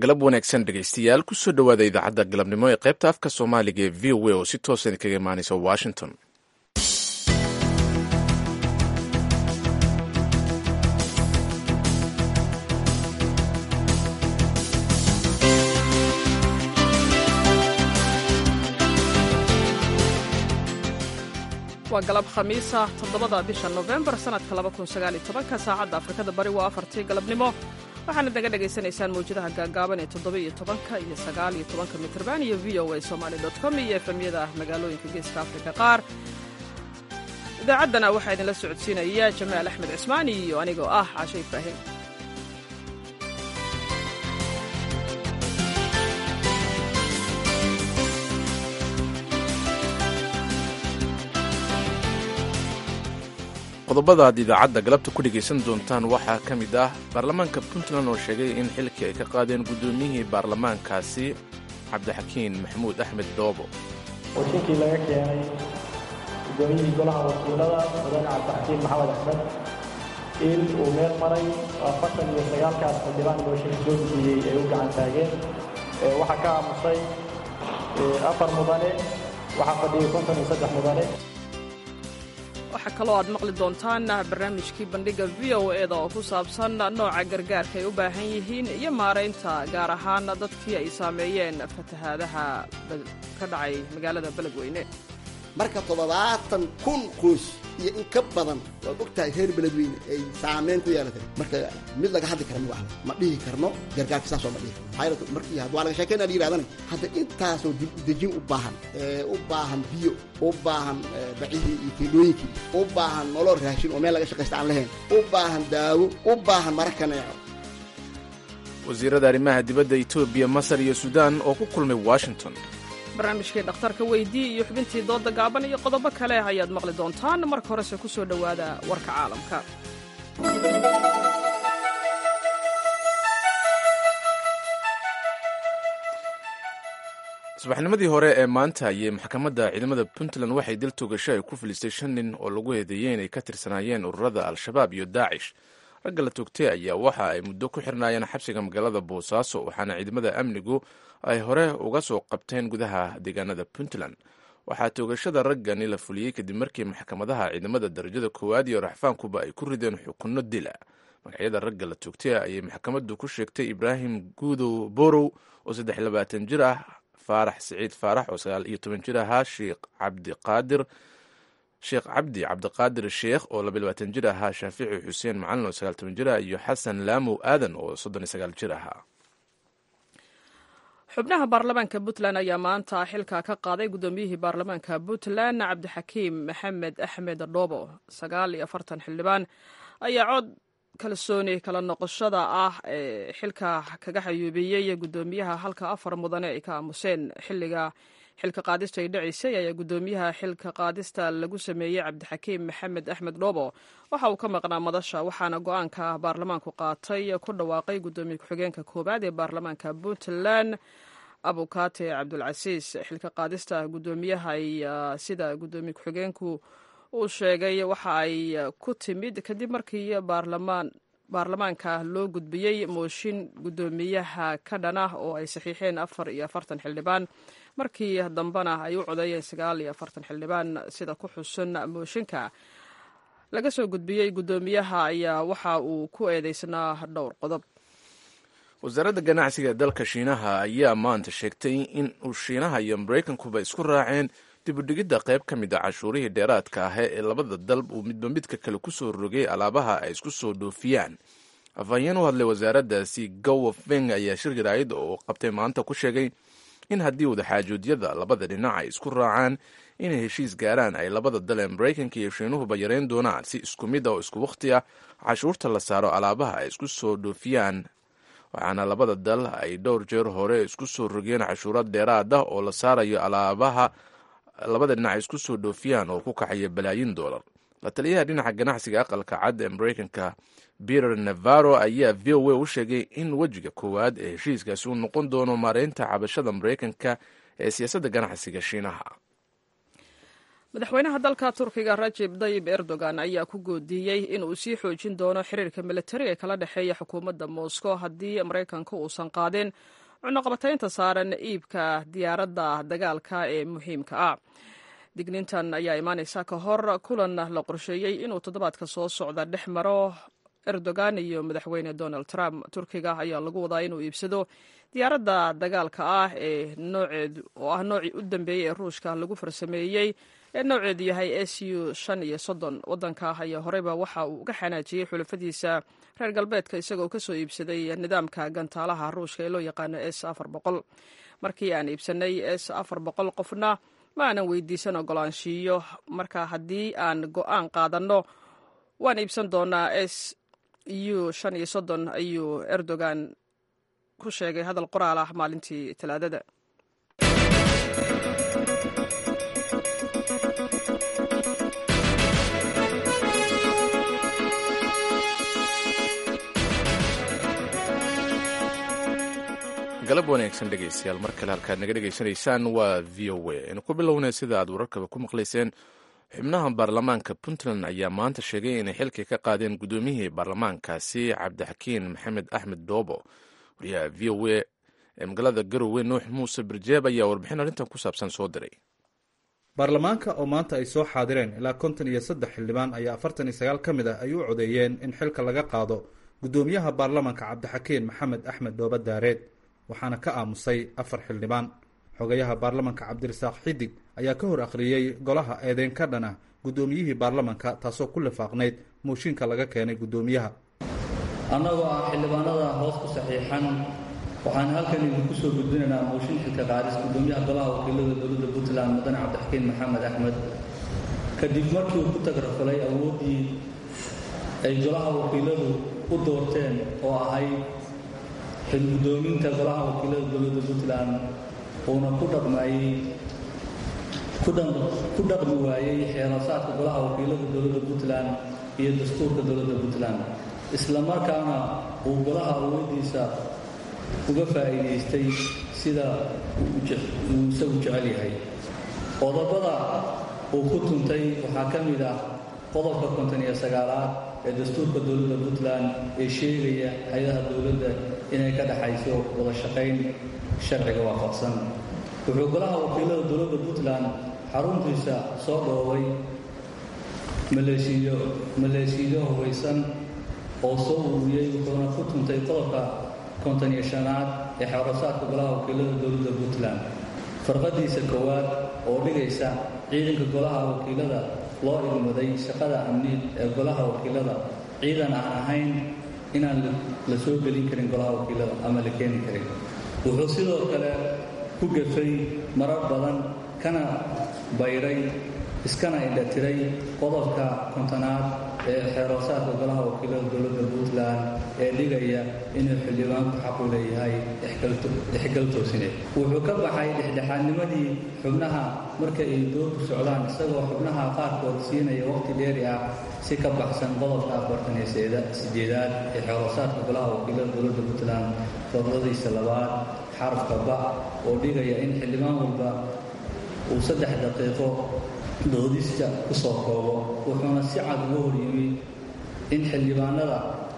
galab wanaagsan dhegaystayaal kusoo dhowaada idaacadda galabnimo ee qaybta afka soomaaliga ee v o a oo si toosa idinkaga imaanaysa washington waa galab khamiisa toddobada bisha nofembar sannadka labakunsaaalitobanka saacadda afrikada bari waa afartii galabnimo waxaanad naga dhagaysanaysaan mawjadaha gaagaaban ee toddoba-iyo tobanka iyo sagaal-iyo tobanka mitrban iyo v o a somaali dot com iyo efemyada magaalooyinka geeska afrika qaar idaacaddana waxaa idinla socodsiinaya jamaal axmed cismaani iyo anigoo ah caashe ibraahim qodobada aad idaacadda galabta ku dhegaysan doontaan waxaa ka mid ah baarlamaanka puntland oo sheegay in xilkii ay ka qaadeen guddoomiyihii baarlamaankaasi cabdixakiin maxamuud axmed doobo washinkii laga keenay guddoomiyihii golaha wakiilada mudane cabdixakiin maxamed axmed in uu meel maray afartan iyo sagaalkaas xildhibaan mooshinka soo gudbiyey ay u gacan taageen waxaa ka aamusay afar mudane waxaa fadhiyey konton iyo saddex mudane waxaa kaloo aad maqli doontaan barnaamijkii bandhigga v o eda oo ku saabsan nooca gargaarka ay u baahan yihiin iyo maaraynta gaar ahaan dadkii ay saameeyeen fatahaadaha ka dhacay magaalada beledweyne marka toddobaatan kun qoys iyo in ka badan waad og tahay reer beledweyne ay saameyn ku yeelatay marka mid laga hadli kara ma waxda ma dhihi karno gargaarka saasoo ma dhihi karno markii waa laga sheekayna la yidhahdana hadda intaasoo dibdejin u baahan u baahan biyo u baahan bacihii iyo kiilooyinkii u baahan nolol raashin oo meel laga shaqaysta aan lahayn u baahan daawo u baahan mara kaneeco wasiirada arrimaha dibadda etoobiya masar iyo suudaan oo ku kulmay washington barnaamijkii dhakhtarka weydii iyo xubintii doodda gaaban iyo qodobo kale ayaad maqli doontaan marka horese ku soo dhowaada warka caalamka subaxnimadii hore ee maanta ayay maxkamadda ciidamada puntland waxay dil togasho ay ku filistay shan nin oo lagu eedeeyey inay ka tirsanaayeen ururada al-shabaab iyo daacish ragga la toogtay ayaa waxa ay muddo ku xirnaayeen xabsiga magaalada boosaaso waxaana ciidamada amnigu ay hore uga soo qabteen gudaha deegaanada puntland waxaa toogashada raggani la fuliyey kadib markii maxkamadaha ciidamada darajada koowaad iyo raxfaankuba ay ku rideen xukunno dila magacyada ragga la toogtay ayay maxkamaddu ku sheegtay ibraahim guudow borow oo saddex labaatan jir ah faarax siciid faarax oo sagaal iyo toban jir ahaa sheekh cabdiqaadir sheekh cabdi cabdiqaadir sheekh oo laba labaatan jir ahaa shaafici xuseen macalin oo sagaal toban jir ah iyo xasan laamow aadan oo soddon iyo sagaal jir ahaa xubnaha baarlamaanka puntland ayaa maanta xilka ka qaaday guddoomiyihii baarlamaanka puntland cabdixakiim maxamed axmed dhoobo sagaal iyo afartan xildhibaan ayaa cod kalsooni kala noqoshada ah ee xilka kaga xayuubiyey guddoomiyaha halka afar mudane ay ka aamuseen xilliga xilka qaadista ay dhacaysay ayaa guddoomiyaha xilka qaadista lagu sameeyey cabdixakiim maxamed axmed dhoobo waxa uu ka maqnaa madasha waxaana go-aanka baarlamaanku qaatay ku dhawaaqay guddoomiye ku-xigeenka koowaad ee baarlamaanka puntland abukate cabdulcasiis xilka qaadista guddoomiyaha sida guddoomiye ku-xigeenku uu sheegay waxa ay ku timid kadib markii baarlamaanka loo gudbiyey mooshin guddoomiyaha ka dhanah oo ay saxiixeen afar iyo afartan xildhibaan markii dambena ay u codeeyeen sagaal iyo afartan xildhibaan sida ku xusan mooshinka laga soo gudbiyey guddoomiyaha ayaa waxa uu ku eedeysnaa dhowr qodob wasaaradda ganacsiga ee dalka shiinaha ayaa maanta sheegtay in uu shiinaha iyo maraykankuba isku raaceen dibudhigidda qayb ka mid a cashuurihii dheeraadka ah ee labada dalb uu midba midka kale ku soo rogay alaabaha ay isku soo dhoofiyaan afhayeen u hadlay wasaaraddaasi gowa feng ayaa shir jaraa'id oo qabtay maanta ku sheegay in haddii wadaxaajoodyada labada dhinac ay isku raacaan inay heshiis gaaraan ay labada dal ee maraykanka iyo shiinuhuba yareyn doonaan si isku mid ah oo isku wakhti ah cashuurta la saaro alaabaha ay isku soo dhoofiyaan waxaana labada dal ay dhowr jeer hore isku soo rogeen cashuurad dheeraad ah oo la saarayo alaabaha labada dhinac ay isku soo dhoofiyaan oo ku kaxaya balaayin doolar la taliyaha dhinaca ganacsiga aqalka cad ee maraykanka peter navaro ayaa v o a u sheegay in wejiga koowaad ee heshiiskaasi uu noqon doono maareynta cabashada maraykanka ee siyaasadda ganacsiga shiinaha madaxweynaha dalka turkiga rajeb dayib erdogan ayaa ku goodiyey inuu sii xoojin doono xiriirka militari ee kala dhexeeya xukuumadda moscow haddii maraykanka uusan qaadin cunuqabataynta saaran iibka diyaaradda dagaalka ee muhiimka ah dignintan ayaa imaaneysa ka hor kulan la qorsheeyey inuu toddobaadka soo socda dhex maro erdogan iyo madaxweyne donald trump turkiga ayaa lagu wadaa inuu iibsado diyaaradda dagaalka ah ee nooceed oo ah noocii u dambeeyey ee ruushka lagu farsameeyey ee nooceedu yahay s u shan iyo soddon waddanka ayaa horeyba waxa uu uga xanaajiyey xulafadiisa reer galbeedka isagoo kasoo iibsaday nidaamka gantaalaha ruushka ee loo yaqaano s afar boqol markii aan iibsanay s afar boqol qofna ma aanan weydiisan ogolaanshiiyo marka haddii aan go-aan qaadanno waan iibsan doonaa s u shan iyo soddon ayuu erdogan ku sheegay hadal qoraal ah maalintii talaadada galab wanaagsan dhegaystayaal mar kale halkaad naga dhegaysanaysaan waa v o a aynu ku bilownay sida aad wararkaba ku maqlayseen xubnaha baarlamaanka puntland ayaa maanta sheegay inay xilkii ka qaadeen guddoomiyihii baarlamaankaasi cabdixakiin maxamed axmed doobo wariyaha v o a ee magaalada garowe nuux muuse birjeeb ayaa warbixin arrintan ku saabsan soo diray baarlamaanka oo maanta ay soo xaadireen ilaa konton iyo saddex xildhibaan ayaa afartan iyo sagaal ka mid ah ay u codeeyeen in xilka laga qaado guddoomiyaha baarlamaanka cabdixakiin maxamed axmed dooba daareed waxaana ka aamusay afar xildhibaan xogayaha baarlamanka cabdirasaaq xidig ayaa ka hor akhriyey golaha eedeyn ka dhan ah guddoomiyihii baarlamanka taasoo ku lifaaqnayd mooshinka laga keenay guddoomiyaha annagoo ah xildhibaanada hoos ku saxiixan waxaan halkan idinku soo gudbinaynaa mooshin xilka qaadis guddoomiyaha golaha wakiilada dowladda puntland mudane cabdixakiin maxamed axmed kadib markii uu ku tagrafalay awooddii ay golaha wakiiladu u doorteen oo ahayd xilgudoominta golaha wakiilada dowladda puntland uuna ku dhaqmayey ku dhaqmi waayey xeerasaadka golaha wakiilada dowladda puntland iyo dastuurka dowladda puntland isla markaana uu golaha awoodiisa uga faa'iidaystay sida uu isagu jecel yahay qodobada uu ku tuntay waxaa ka mid ah qodobka konton iyo sagaalaad ee dastuurka dowladda puntland ee sheegaya hay-adaha dowladda inay ka dhexayso wada shaqayn sharciga waafaqsan wuxuu golaha wakiilada dowladda puntland xaruntiisa soo dhoobay maleeshiyo maleeshiyo hubaysan oo soo ururiyey wuxuuna ku tuntay qodobka konton iyo shanaad ee xeerasaadka golaha wakiilada dowladda puntland farqadiisa koowaad oo dhigaysa ciidanka golaha wakiilada loo ilmaday shaqada amni ee golaha wakiilada ciidan aan ahayn inaan la soo gelin karin golaha wakiilada ama la keeni karin wuxuu sidoo kale ku gafay marar badan kana bayray iskana indhatiray qodobka kontonaad ee xeeroosaadka golaha wakiilada dowladda puntland ee dhigaya inuu xildhibaanku xaqu leeyahay dhexgal toosineed wuxuu ka baxay dhexdhexaadnimadii xubnaha marka ay doorku socdaan isagoo xubnaha qaarkood siinaya waqti dheeri ah si ka baxsan qodobka afartan iyo sideedaad ee xeeroosaadka golaha wakiilada dowladda puntland fordadiisa labaad xarafka ba oo dhigaya in xildhibaan walba uu saddex daqiiqo doodista ku soo koobo wuxuuna si cad uga hor yimi in xildhibaanada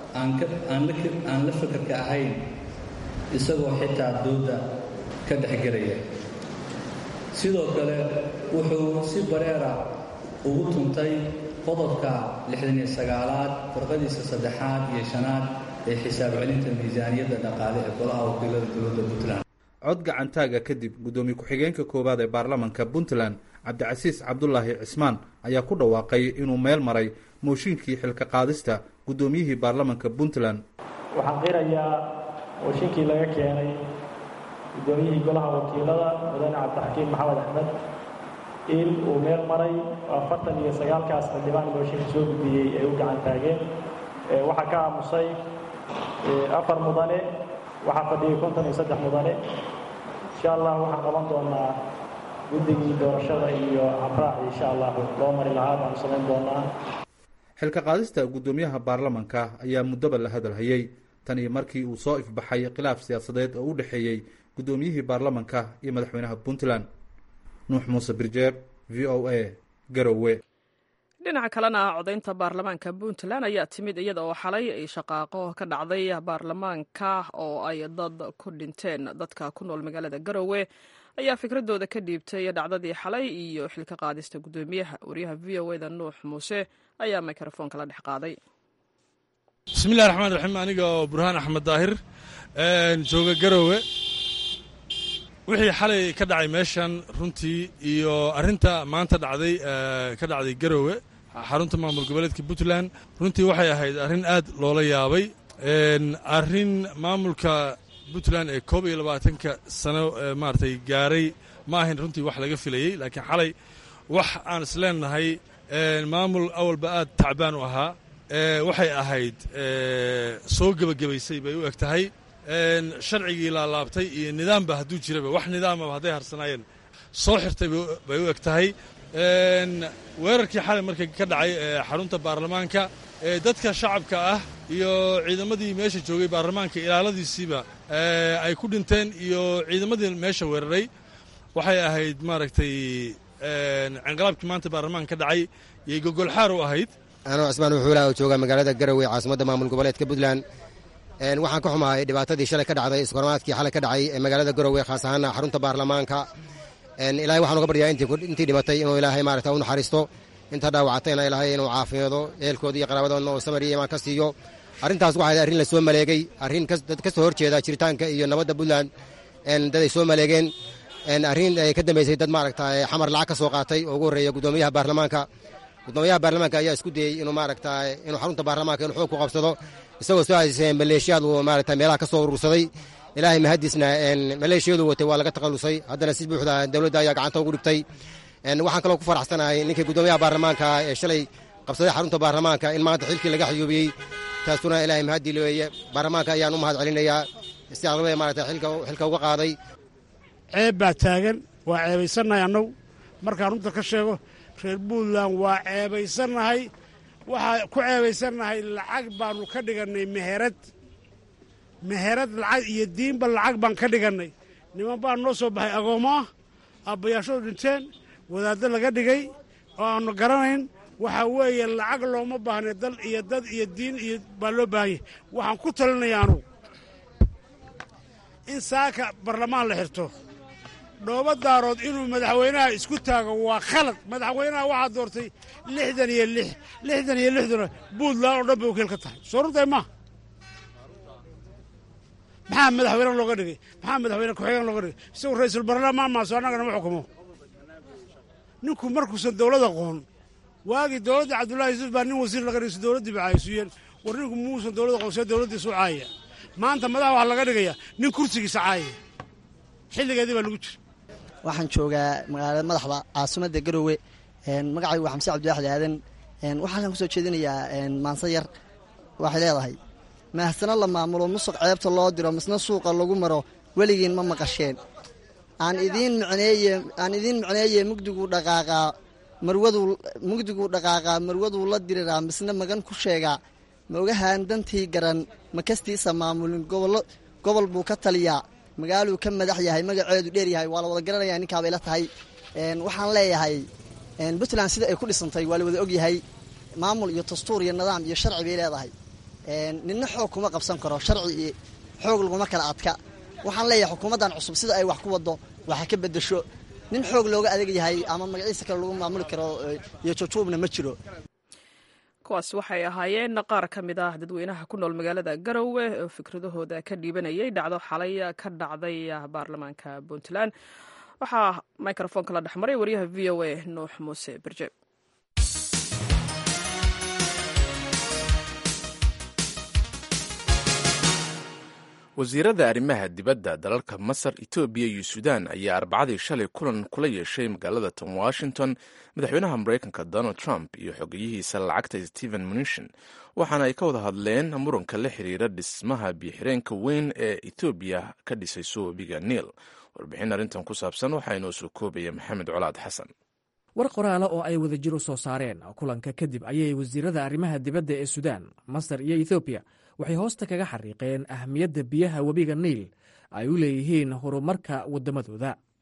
aan la fakarka ahayn isagoo xitaa doodda ka dhexgelaya sidoo kale wuxuu si bareera ugu tuntay qodobka lixdan iyo sagaalaad farqadiisa saddexaad iyo shanaad ee xisaab celinta miisaaniyadda dhaqaale ee golaha wakiilada dowladda puntland cod gacantaaga kadib guddoomiye ku-xigeenka koowaad ee baarlamanka puntland cabdicasiis cabdulaahi cismaan ayaa ku dhawaaqay inuu meel maray mooshinkii xilka qaadista guddoomiyihii baarlamanka puntland waxaan qirayaa mooshinkii laga keenay guddoomiyihii golaha wakiilada mudane cabdixakiin maxamed axmed in uu meel maray afartan iyo sagaalkaas xildhibaan mooshinka soo gudbiyey ay u gacan taageen waxaa ka aamusay afar mudane waxaa fadhiyay konton iyo saddex mudane insha allah waxaan qaban doonaa guddigii doorashada iyo habraac insha allah loo mari lahaa baanu samayn doonaa xilka qaadista guddoomiyaha baarlamanka ayaa muddoba la hadalhayey tan iyo markii uu soo ifbaxay khilaaf siyaasadeed oo u dhexeeyey guddoomiyihii baarlamanka iyo madaxweynaha puntland nuux muuse birjeeb v o a garowe dhinaca kalena codaynta baarlamaanka puntland ayaa timid iyada oo xalay ay shaqaaqo ka dhacday baarlamaanka oo ay dad ku dhinteen dadka ku nool magaalada garowe ayaa fikradooda ka dhiibtay dhacdadii xalay iyo xilka qaadista guddoomiyaha wariyaha v o eda nuux muuse ayaa mikrofoonka la dhex qaaday bismillahi raxmaan raxiim aniga oo burhaan axmed daahir jooga garowe wixii xalay ka dhacay meeshan runtii iyo arrinta maanta dhacday ka dhacday garowe xarunta maamul goboleedka puntland runtii waxay ahayd arrin aad loola yaabay arrin maamulka puntland ee koob iyo labaatanka sano maaratay gaaray ma ahayn runtii wax laga filayey laakiin xalay wax aan isleenahay maamul awalba aad tacbaan u ahaa waxay ahayd soo gebagabaysay bay u eg tahay sharcigii laalaabtay iyo nidaamba hadduu jiraba wax nidaamaba hadday harsanaayeen soo xirtay bay u eg tahay weerarkii xalay marka ka dhacay xarunta baarlamaanka dadka shacabka ah iyo ciidamadii meesha joogay baarlamaanka ilaaladiisiiba ay ku dhinteen iyo ciidamadii meesha weeraray waxay ahayd maaragtay cinqalaabkii maanta baarlamaanka ka dhacay yay gogolxaar u ahayd anoo cismaan wuxuula oo jooga magaalada garowe caasimadda maamul goboleedka puntland waxaan ka xumahay dhibaatadii shalay ka dhacday iskormaadkii xalay ka dhacay ee magaalada garowe khaas ahaan xarunta baarlamaanka ilaahay waxaan uga baryaa intii dhimatay inuu ilaahay maarata u naxariisto inta dhaawacatayna ilaahay inuu caafimaado ehelkooda iyo qaraabadoodna oo samar iyo imaan ka siiyo arrintaas waxay arrin la soo maleegay arrin dad ka soo horjeeda jiritaanka iyo nabadda puntland dad ay soo maleegeen arrin ay ka dambaysay dad maaragta xamar lacag ka soo qaatay oo ugu horreeya guddoomiyaha baarlamaanka guddoomiyaha baarlamaanka ayaa isku dayey inuu maaragta inuu xarunta baarlamaanka inuu xoog ku qabsado isagoo soo haysay maleeshiyaad uu maaragta meelaha ka soo urursaday ilaahay mahadisna maleeshiyadu watay waa laga takhallusay haddana si buuxda dowladda ayaa gacanta ugu dhigtay waxaan kaloo ku faraxsanahay ninkii guddoomiyaha baarlamaanka ee shalay qabsaday xarunta baarlamaanka in maanta xilkii laga xayuubiyey taasuna ilaahay mahadii leeye baarlamaanka ayaan u mahad celinayaa si aqlabada maaragta xilka uga qaaday ceeb baa taagan waa ceebaysannahay annagu markaan runta ka sheego reer puntland waa ceebaysannahay waxaa ku ceebaysannahay lacag baannu ka dhigannay meherad meherad lacag iyo diinba lacag baan ka dhigannay niman baa noo soo baxay agoommo ah aabbayaashadu dhinteen wadaaddo laga dhigay oo aannu garanayn waxaa weeye lacag looma baahnay dal iyo dad iyo diin iyo baa loo baahanyay waxaan ku talinaya anugu in saaka barlamaan la xirto dhooba daarood inuu madaxweynaha isku taago waa khalad madaxweynaha waxaa doortay lixdan iyo lix lixdan iyo lixduna puntland oo dhan bay wakiil ka tahay soo runtahay maa maxaa madaxweyne looga dhigay maxaa madaxweyne ku-xigeen looga dhigay isagu ra-iisul baarlamaan maaso annagana ma xukumo ninku markuusan dowlad aqoon waagii dowladda cabdullahi yuusuf baa nin wasiir laga dhigay si dowladdii ba caayisuyeen war ninku muusan dowlad aqoon see dowladdiisu caayaya maanta madaxa waxaa laga dhigayaa nin kursigiisa caayaya xilligeedii baa lagu jira waxaan joogaa magaalada madaxda caasimadda garowe magacaygu waa xamse cabdiwaxid aadan waxaan ku soo jeedinayaa maanse yar waxay leedahay mahasano la maamulo musuq ceebta loo diro misna suuqa lagu maro weligiin ma maqasheen aan idiin micneeye aan idiin micneeye mugdiguu dhaqaaqaa marwaduu mugdiguu dhaqaaqaa marwaduu la diriraa misna magan ku sheegaa ma ogahaan dantii garan ma kastiisa maamulin gobollo gobol buu ka taliyaa magaaluu ka madax yahay magaceedu dheer yahay waa la wada garanaya ninkaabay la tahay waxaan leeyahay puntland sida ay ku dhisantay waa la wada ogyahay maamul iyo dastuur iyo nidaam iyo sharci bay leedahay ninna xoog kuma qabsan karo sharci iyo xoog laguma kala adka waxaan leeyahay xukuumaddan cusub sida ay wax ku wado waxa ka bedesho nin xoog looga adeeg yahay ama magaciisa kale lagu maamuli karo iyo jujuubna ma jiro kuwaas waxay ahaayeen qaar ka mid ah dadweynaha ku nool magaalada garowe oo fikradahooda ka dhiibanayay dhacdo xalay ka dhacday baarlamaanka puntland waxaa microfoonka la dhexmaray wariyaha v o a nuux muuse berje wasiirada arrimaha dibadda dalalka masar etoobiya iyo suudaan ayaa arbacadii shalay kulan kula yeeshay magaalada tan washington madaxweynaha maraykanka donald trump iyo xogeyihiisa lacagta stephen munishin waxaana ay ka wada hadleen muranka la xiriira dhismaha biyoxireenka weyn ee etoobiya ka dhisayso webiga niil warbixin arrintan ku saabsan waxaa inoo soo koobaya maxamed colaad xasan war qoraala oo ay wada jiro soo saareen kulanka kadib ayay wasiirada arrimaha dibadda ee suudaan masar iyo ethoobiya waxay hoosta kaga xariiqeen ahmiyadda biyaha webiga niil ay u leeyihiin horumarka waddamadooda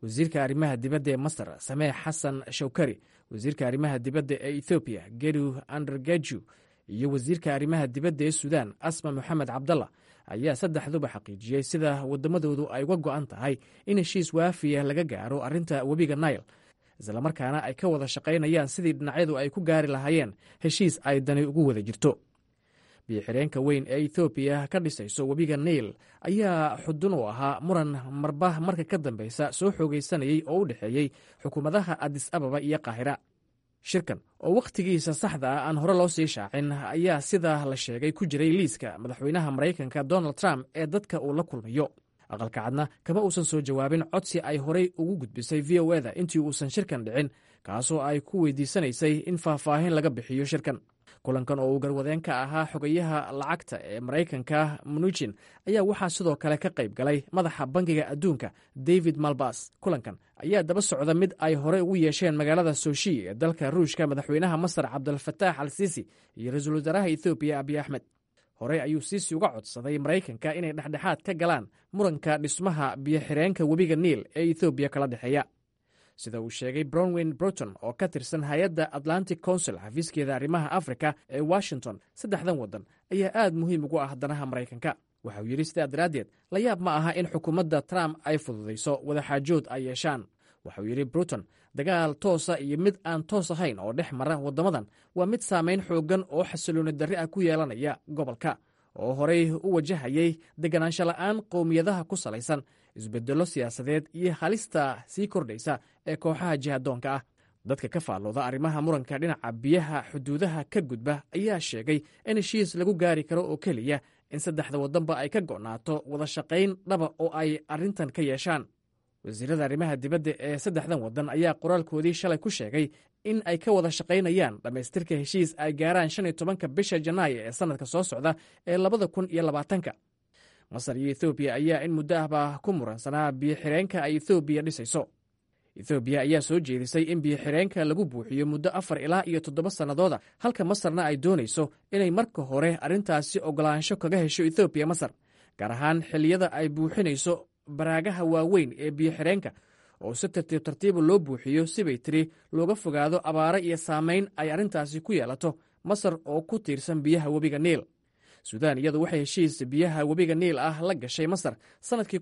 wasiirka arrimaha dibadda ee masar sameex xasan shawkari wasiirka arrimaha dibadda ee ethoobiya geru andergeju iyo wasiirka arrimaha dibadda ee suudaan asma moxamed cabdalla ayaa saddexduba xaqiijiyey sida waddamadoodu ay uga go'an tahay in heshiis waafiya laga gaaro arrinta webiga nail islamarkaana ay ka wada shaqaynayaan sidii dhinacyadu ay ku gaari lahaayeen heshiis ay dani ugu wada jirto biyo-xireenka weyn ee ethoobiya ka dhisayso webiga nail ayaa xudun u ahaa muran marba marka ka dambeysa soo xoogaysanayey oo u dhexeeyey xukuumadaha adis ababa iyo qaahira shirkan oo wakhtigiisa saxda ah aan hore loo sii shaacin ayaa sidaa la sheegay ku jiray liiska madaxweynaha maraykanka donald trump ee dadka uu la kulmayo aqalka cadna kama uusan soo jawaabin codsi ay horey ugu gudbisay v o eda intii uusan shirkan dhicin kaasoo ay ku weydiisanaysay in faahfaahin laga bixiyo shirkan kulankan oo uu garwadeen ka ahaa xogayaha lacagta ee maraykanka mnuchin ayaa waxaa sidoo kale ka qayb galay madaxa bangiga adduunka david malbas kulankan ayaa daba socda mid ay hore ugu yeesheen magaalada soshi ee dalka ruushka madaxweynaha masar cabdulfataax al siisi iyo ra-iisul wasaaraha ethoobiya abiy axmed horey ayuu siisi uga codsaday maraykanka inay dhexdhexaad ka galaan muranka dhismaha biyo-xireenka webiga niil ee ethoobiya kala dhexeeya sida uu sheegay brownwyn bruton oo ka tirsan hay-adda atlantic council xafiiskeeda arrimaha afrika ee washington saddexdan waddan ayaa aad muhiim ugu ah danaha maraykanka waxa uu yidhi sidaa daraaddeed la yaab ma aha in xukuumadda trump ay fududayso wadaxaajood ay yeeshaan waxauu yidhi bruton dagaal toosa iyo mid aan toos ahayn oo dhex mara waddamadan waa mid saamayn xooggan oo xasilooni darri ah ku yeelanaya gobolka oo horey u wajahayay deganaansho la'aan qowmiyadaha ku salaysan isbeddello siyaasadeed iyo halista sii kordhaysa ee kooxaha jihadoonka ah dadka ka faallooda arrimaha muranka dhinaca biyaha xuduudaha ka gudba ayaa sheegay in heshiis lagu gaari karo oo keliya in saddexda waddanba ay ka go'naato wada shaqayn dhaba oo ay arrintan ka yeeshaan wasiirada arrimaha dibadda ee saddexdan waddan ayaa qoraalkoodii shalay ku sheegay in ay ka wada shaqaynayaan dhammaystirka heshiis ay gaaraan shan iyo tobanka bisha janaayo ee sannadka soo socda ee labada kun iyo labaatanka masar iyo ethoobiya ayaa in muddo ahba ku muransanaa biyo-xireenka ay ethoobiya dhisayso ethoobiya ayaa soo jeedisay in biyo-xireenka lagu buuxiyo muddo afar ilaa iyo toddoba sannadooda halka masarna ay doonayso inay marka hore arrintaasi ogolaansho kaga hesho ethoobiya masar gaar ahaan xilliyada ay buuxinayso baraagaha waaweyn ee biyo-xireenka oo si tartiib tartiiba loo buuxiyo sibay tiri looga fogaado abaare iyo saamayn ay arrintaasi ku yeelato masar oo ku tiirsan biyaha webiga niil suudaan iyadu waxay heshiis biyaha webiga niil ah la gashay masar sannadkii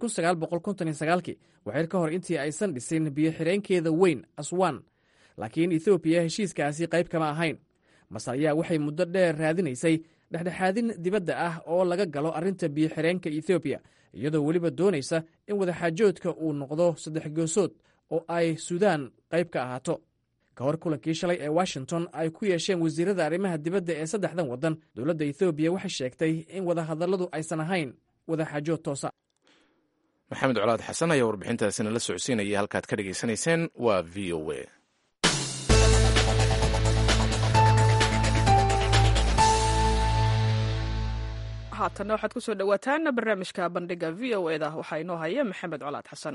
kii waxyar ka hor intii aysan dhisin biyo-xireenkeeda weyn aswan laakiin ethoobiya heshiiskaasi qayb kama ahayn masar ayaa waxay muddo dheer raadinaysay dhexdhexaadin dibadda ah oo laga galo arrinta biyo-xireenka ethoobiya iyadoo weliba doonaysa in wadaxaajoodka uu noqdo saddex goosood oo ay suudaan qayb ka ahaato ka hor kulankii shalay ee washington ay ku yeesheen wasiirada arrimaha dibadda ee saddexdan waddan dowladda ethoobiya waxay sheegtay in wadahadalladu aysan ahayn wadaxaajood toosa maxamed colaad xasan ayaa warbixintaasina la socodsiinaya halkaad ka dhegaysanayseen waa v o a haatanna waxaad ku soo dhowaataan barnaamijka bandhiga v o eda waxaa inoo haya maxamed colaad xasan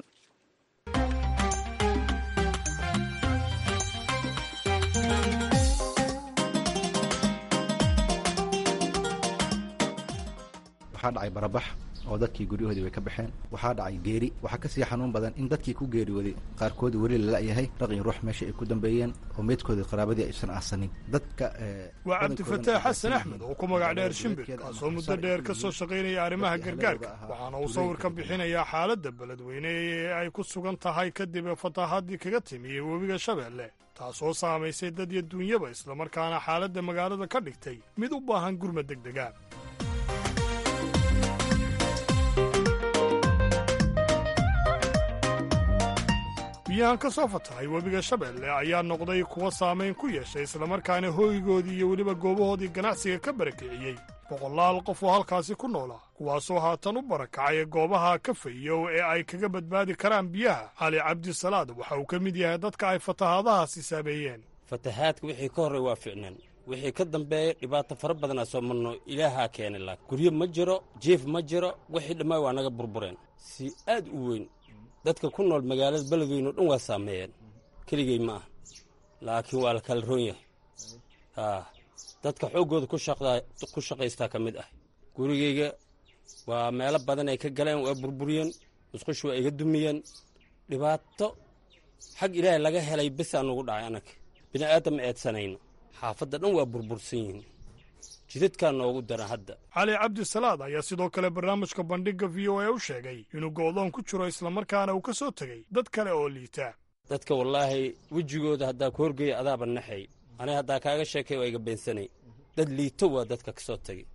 waxaa dhacay barabax oo dadkii guryahoodii way ka baxeen waxaa dhacay geeri waxaa kasii xanuun badan in dadkii ku geeriyooday qaarkood weli lala-yahay raqi ruux meesha ay ku dambeeyeen oo meydkoodii qaraabadii aysan aasanin dadka waa cabdifataax xasan axmed oo ku magac dheer shimbir kaasoo muddo dheer ka soo shaqaynaya arrimaha gargaarka waxaana uu sawir ka bixinayaa xaaladda beledweyne ee ay ku sugan tahay kadib fataaxaddii kaga timi webiga shabeelle taasoo saamaysay dad iyo duunyaba islamarkaana xaaladda magaalada ka dhigtay mid u baahan gurma degdega biyahan ka soo fatahay webiga shabeelle ayaa noqday kuwa saamayn ku yeeshay islamarkaana hooygoodii iyo weliba goobahoodii ganacsiga ka barakiciyey boqolaal qof oo halkaasi ku noolaa kuwaasoo haatan u barakacay goobaha ka fayow ee ay kaga badbaadi karaan biyaha cali cabdisalaad waxa uu ka mid yahay dadka ay fatahaadahaasi saameeyeen fatahaadka wixii ka horray waa ficnaan wixii ka dambeeyey dhibaato fara badanaa soo marno ilaahaa keenay laak guryo ma jiro jiif ma jiro wixii dhammaay waa naga burbureen si aad u weyn dadka ku nool magaalada beledweyne o dhan waa saameeyeen keligey ma ah laakiin waa la kala roon yahay haa dadka xooggooda ku shaqaystaa ka mid ah gurigayga waa meelo badan ay ka galeen waa burburiyeen musqushi waa iga dumiyeen dhibaato xag ilaahay laga helay besaa nugu dhacay annaga bini aadam ma eedsanayno xaafadda dhan waa burbursan yihiin jidadkaa noogu dara hadda cali cabdisalaad ayaa sidoo kale barnaamijka bandhigga v o a u sheegay inuu go'doon ku jiro islamarkaana uu ka soo tegey dad kale oo liita dadka wallaahi wejigooda haddaa ku horgeeya adaaba naxay aniga haddaa kaaga sheekay waa iga beensanay dad liito waa dadka ka soo tegey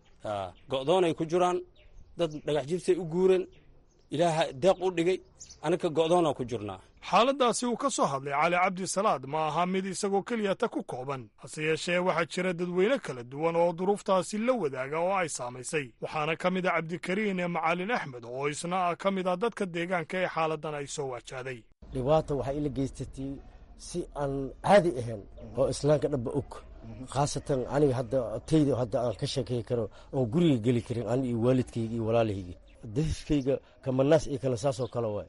go'doonay ku jiraan dad dhagax jibsay u guureen ilaaha deeq u dhigay aniga go'doonaa ku jirnaa xaaladdaasi uu ka soo hadlay cali cabdisalaad ma aha mid isagoo keliya ta ku kooban hase yeeshee waxaa jira dadweyne kala duwan oo duruuftaasi la wadaaga oo ay saamaysay waxaana ka mid a cabdikariin ee macalin axmed oo isna ah ka mid ah dadka deegaanka ee xaaladdan ay soo waajahday dhibaata waxay ila geysatay si aan caadi ahayn oo islaamka dhanba og khaasatan aniga hadda tayda hadda aan ka sheekay karo oon guriga geli karin ani iyo waalidkayga iyo walaalahayga dariskayga kamanaas iyo kana saasoo kale waay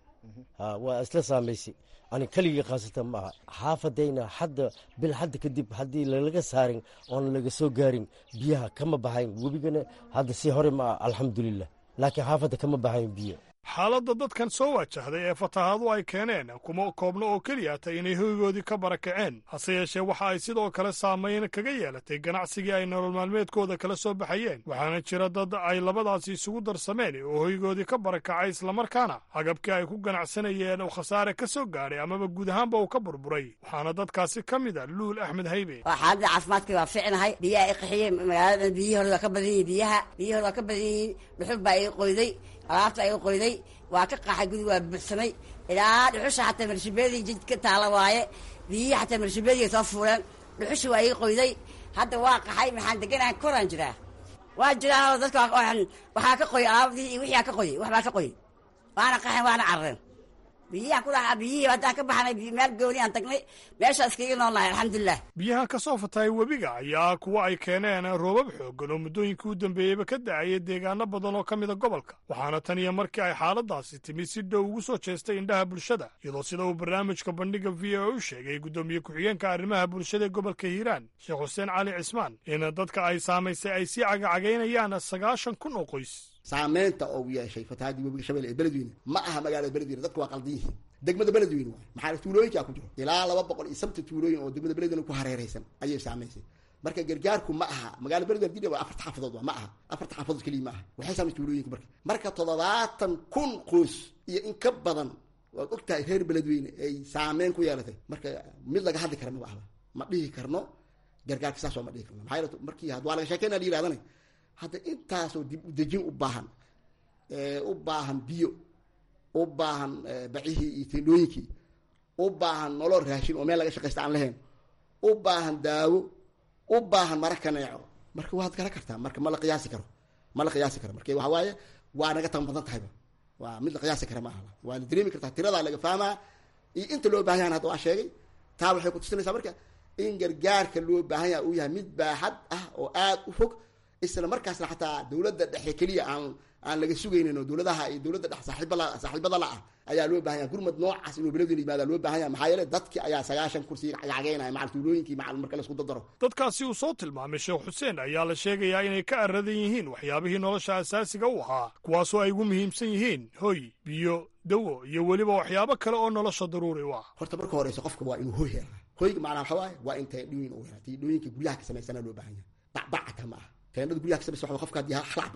waa isla saamaysay ani keligii khaasatan ma aha xaafadayna hadda bil hadda kadib haddii lalaga saarin oona laga soo gaarin biyaha kama baxayn webigana hadda si hore ma ah alxamdulilah laakiin xaafadda kama baxayn biyo xaaladda dadkan soo waajahday ee fatahaadu ay keeneen kuma koobno oo keliya ta inay hoygoodii ka barakaceen hase yeeshee waxa ay sidoo kale saamayn kaga yeelatay ganacsigii ay nolol maalmeedkooda kala soo baxayeen waxaana jira dad ay labadaasi isugu darsameen oo hoygoodii ka barakacay islamarkaana agabkii ay ku ganacsanayeen oo khasaare ka soo gaadhay amaba guud ahaanba uu ka burburay waxaana dadkaasi ka mid a luul axmed haybe xaaladda caafimaadka waa ficnahay biyaha i qaxiyeen magaalada biyihooda waa ka badan yihiin biyaha biyahooda waa ka badan yihiin dhuxul baa ii qoyday alaabta ay qoyday waa ka qaxay gudi waa buuxsamay ilaa dhuxusha xataa marshabeedii jidka taala waaye biyihii xataa marshabeediga soo fuuleen dhuxusha waa ii qoyday hadda waa qaxay maxaan deganahay koraan jiraa waa jiraa dadka waxaa ka qoy alaabadii iyo wixii aa ka qoyay waxbaa ka qoyay waana qaxen waana carareen biyihiaan ku dhaca biyihii haddaan ka baxnay meel gooni aan tagnay meeshaa iskaga noolnahay alxamdulilah biyahan ka soo fatahay webiga ayaa kuwa ay keeneen roobab xooggan oo muddooyinkii u dambeeyeyba ka da'ayay deegaano badan oo ka mida gobolka waxaana tan iyo markii ay xaaladaasi timi si dhow ugu soo jeestay indhaha bulshada iyadoo sida uu barnaamijka bandhigga v o u sheegay guddoomiye ku-xigeenka arrimaha bulshada ee gobolka hiiraan sheekh xuseen cali cismaan in dadka ay saamaysay ay sii cagacagaynayaan sagaashan kun oo qoys saamaynta oo yeeshay fatahaadii webiga shabeelle ee beledweyne ma aha magaalada beledweyne dadku waa qaldan yihiin degmada beledweyne waay maxaa tuulooyinkaa ku jiro ilaa laba boqol iyo sabta tuulooyin oo degmada beledweyne ku hareeraysan ayay saamaysay marka gargaarku ma aha magaalada beledweyne dib waa afarta xaafadood waa ma aha afarta xaafadood keliya ma aha waxay saamaysay tuulooyinka marka marka toddobaatan kun qoys iyo in ka badan waad og tahay reer beledweyne ay saameyn ku yeelatay marka mid laga hadli kara ma ahba ma dhihi karno gargaarka saas oo ma dhihi karno maxaa yeele markii had waa laga sheekeyna la yidhahdana hadda intaasoo dib u dejin u baahan u baahan biyo u baahan bacihii iyo tendhooyinkii u baahan nolol raashin oo meel laga shaqaysta aan lahayn u baahan daawo u baahan mara kaneeco marka waad garan kartaa marka ma la qiyaasi karo ma la qiyaasi karo marka waxa waaye waa naga tan badan tahayba waa mid la qiyaasi kara ma aha waa la dareemi kartaa tiradaa laga fahmaa iyo inta loo baahan yahan hadda waa sheegay taa waxay ku tusinaysaa marka in gargaarka loo baahan yaha uu yahay mid baaxad ah oo aad u fog isla markaasna xataa dowladda dhexe keliya aan aan laga sugaynin oo dowladaha iyo dowladda dhex saaxiibala saaxiibada la ah ayaa loo baahan yaha gurmad noocaas inuu beledweyne yimaada loo baahan yaha maxaa yeele dadki ayaa sagaashan kursi cagacageynaya macal tuulooyinkii macal marka la isku dardaro dadkaasi uu soo tilmaamay sheekh xuseen ayaa la sheegayaa inay ka aradan yihiin waxyaabihii nolosha asaasiga u ahaa kuwaasoo ay ugu muhiimsan yihiin hoy biyo dawo iyo weliba waxyaabo kale oo nolosha daruuri u ah horta marka horeysa qofka waa inuu hoy helaa hoyga macnaa waxa waaye waa in teendhooyin uu helaa teendhooyinka guryaha ka samaysana loo baahan yahay bacbacata ma aha teendhada guryaha ka samaysa waxa qofka haddii halaxba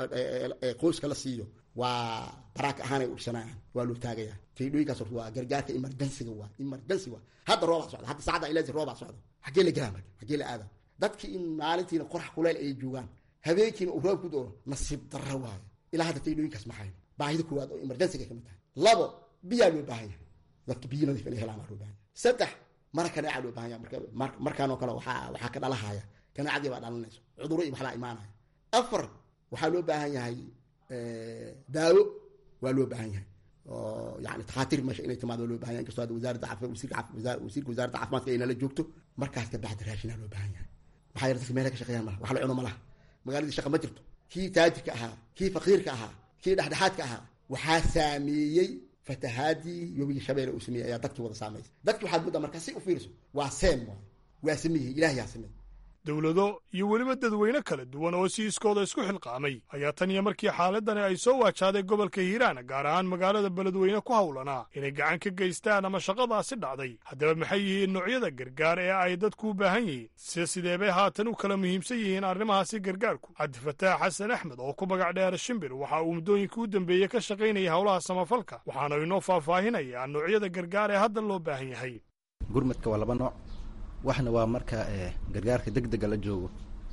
qoyska la siiyo waa baraaka ahaanay ursanayaan waa loo taagayaa teendhooyinkaas horta waa gargaarka emergensiga waa emergency waa hadda roobaa socda hadda saacadda ilaasi roobaa socda xaggee la gelaa marka xaggee la aada dadki in maalintiina qorax kuleyl ay joogaan habeenkiina uu roob ku doo nasiib darro waayo ilaa hadda teendhooyinkaas ma hayno baahida koowaad oo emergensiga ka mid tahay labo biyaa loo baahan yahay dadka biyo nadiif inay helaan waa loo baahan yahay saddex mara kaneeca loo baahan yahay marka markaanoo kale waxaa waxaa ka dhalahaya kaneecadii baa dhalanayso cudurro iyo waxbaa imaanaya afar waxaa loo baahan yahay daawo waa loo baahan yahay oo yani takhaatiir meesha inay timaado loo baahan yahay inkastoo hadda wasaaradda caafimaad wasiirka caafimaad wasiirka wasaaradda caafimaadka ay nala joogto markaas ka bacdi raashinaa loo baahan yahay maxaa yeele dadka meelaha ka shaqeeyaan malaha wax la cuno malaha magaaladii shaqa ma jirto kii taajirka ahaa kii faqiirka ahaa kii dhexdhexaadka ahaa waxaa saameeyey fatahaadii webiga shabeelle uu sameeyey ayaa dadkii wada saameysay dadkii waxaad muddaa markaa si u fiiriso waa seem waay waa sameeyey ilaah yaa sameeyey dowlado iyo weliba dadweyne kala duwan oo si iskooda isku xilqaamay ayaa tan iyo markii xaaladani ay soo waajahday gobolka hiiraan gaar ahaan magaalada beledweyne ku howlanaa inay gacan ka geystaan ama shaqadaasi dhacday haddaba maxay yihiin noocyada gargaar ee ay dadku u baahan yihiin se sidee bay haatan u kala muhiimsan yihiin arrimahaasi gargaarku cabdifataax xasan axmed oo ku magac dheer shimbir waxa uu muddooyinka u dambeeyey ka shaqaynaya howlaha samafalka waxaana inoo faahfaahinayaa noocyada gargaar ee hadda loo baahan yahay gurmadka waa laba nooc waxna waa marka gargaarka deg dega la joogo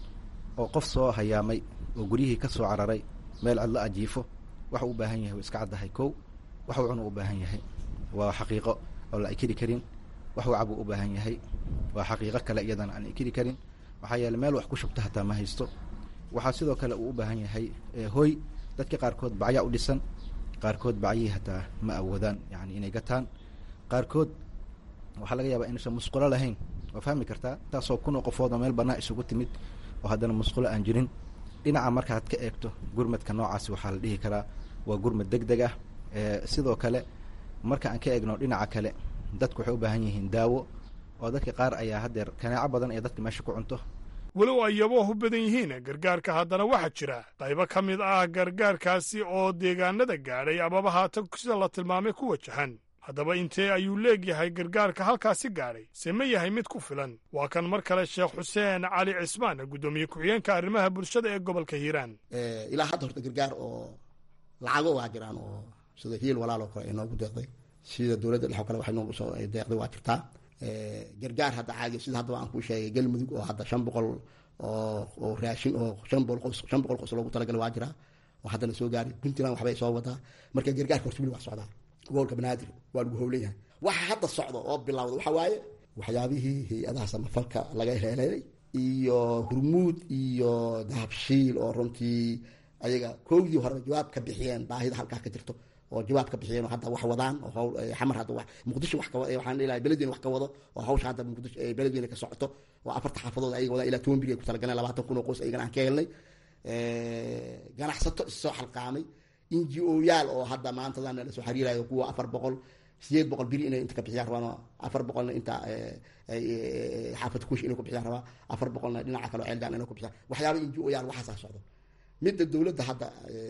oo qof soo hayaamay oo guryihii ka soo cararay meel cidlo ajiifo waxa u baahan yahay waa iska caddahay kow waxuu cunu u baahan yahay waa xaqiiqo oo la ikiri karin waxuu cabuu u baahan yahay waa xaqiiqo kale iyadana aan ikiri karin maxaa yeele meel wax ku shubta hataa ma haysto waxaa sidoo kale uu u baahan yahay hoy dadka qaarkood bacyaa u dhisan qaarkood bacyihii hataa ma awoodaan yani inay gataan qaarkood waxaa laga yaabaa inuusan musqulo lahayn waa fahmi kartaa intaasoo kunoo qofood oo meel bannaa isugu timid oo haddana musqulo aan jirin dhinaca markaad ka eegto gurmadka noocaasi waxaa la dhihi karaa waa gurmad deg deg ah sidoo kale marka aan ka eegno dhinaca kale dadku waxay u baahan yihiin daawo oo dadka qaar ayaa haddeer kanaaco badan ee dadka meesha ku cunto walow ay yaboohu badan yihiin gargaarka haddana waxaa jira qaybo ka mid ah gargaarkaasi oo deegaanada gaadhay amaba haatan sida la tilmaamay ku wajahan haddaba intee ayuu leegyahay gargaarka halkaasi gaadhay se ma yahay mid ku filan waa kan mar kale sheekh xuseen cali cismaan guddoomiye ku-xigeenka arrimaha bulshada ee gobolka hiiraan ilaa hadda horta gargaar oo lacago waa jiraan oo sida hiil walaal oo kale ay noogu deeqday sida dowladda dhex oo kale waxay noogu soo deeqday waa jirtaa gargaar hadda caagi sida haddaba aan kuu sheegay galmudug oo hadda shan boqol oo oo raashin oo shan boqol qos shan boqol qos loogu talagalay waa jiraa oo haddana soo gaaray puntland waxbay soo wadaa marka gargaarka horta weli waa socdaa gobolka banaadir waa lagu howlan yahay waxa hadda socda oo bilowda waxa waaye waxyaabihii hay-adaha samafalka laga heleelay iyo hurmuud iyo dahabshiil oo runtii ayaga koogdii horeba jawaab ka bixiyeen baahida halkaa ka jirto oo jawaab ka bixiyeen oo hadda wax wadaan oo hawl xamar hadda wax muqdisho wax ka waxaan leeyahay beledweyne wax ka wado oo hawsha hadda muqdisho beledweyne ka socoto oo afarta xaafadood ayaga wadaan ilaa toban biri ay ku talagaleen labaatan kun oo qoys ayagana aan ka helnay ganacsato issoo xalqaamay n g o yaal oo hadda maantadan la soo xiriirayo kuwa afar boqol sideed boqol biri inay inta ka bixiyaan rabaan afar boqolna inta xaafad kush inay ku bixiyaan rabaa afar boqolna dhinaca kale oo ceeldaan inay ku bixiyaan waxyaaba n g o yaal waxaasaa socdo midda dowladda hadda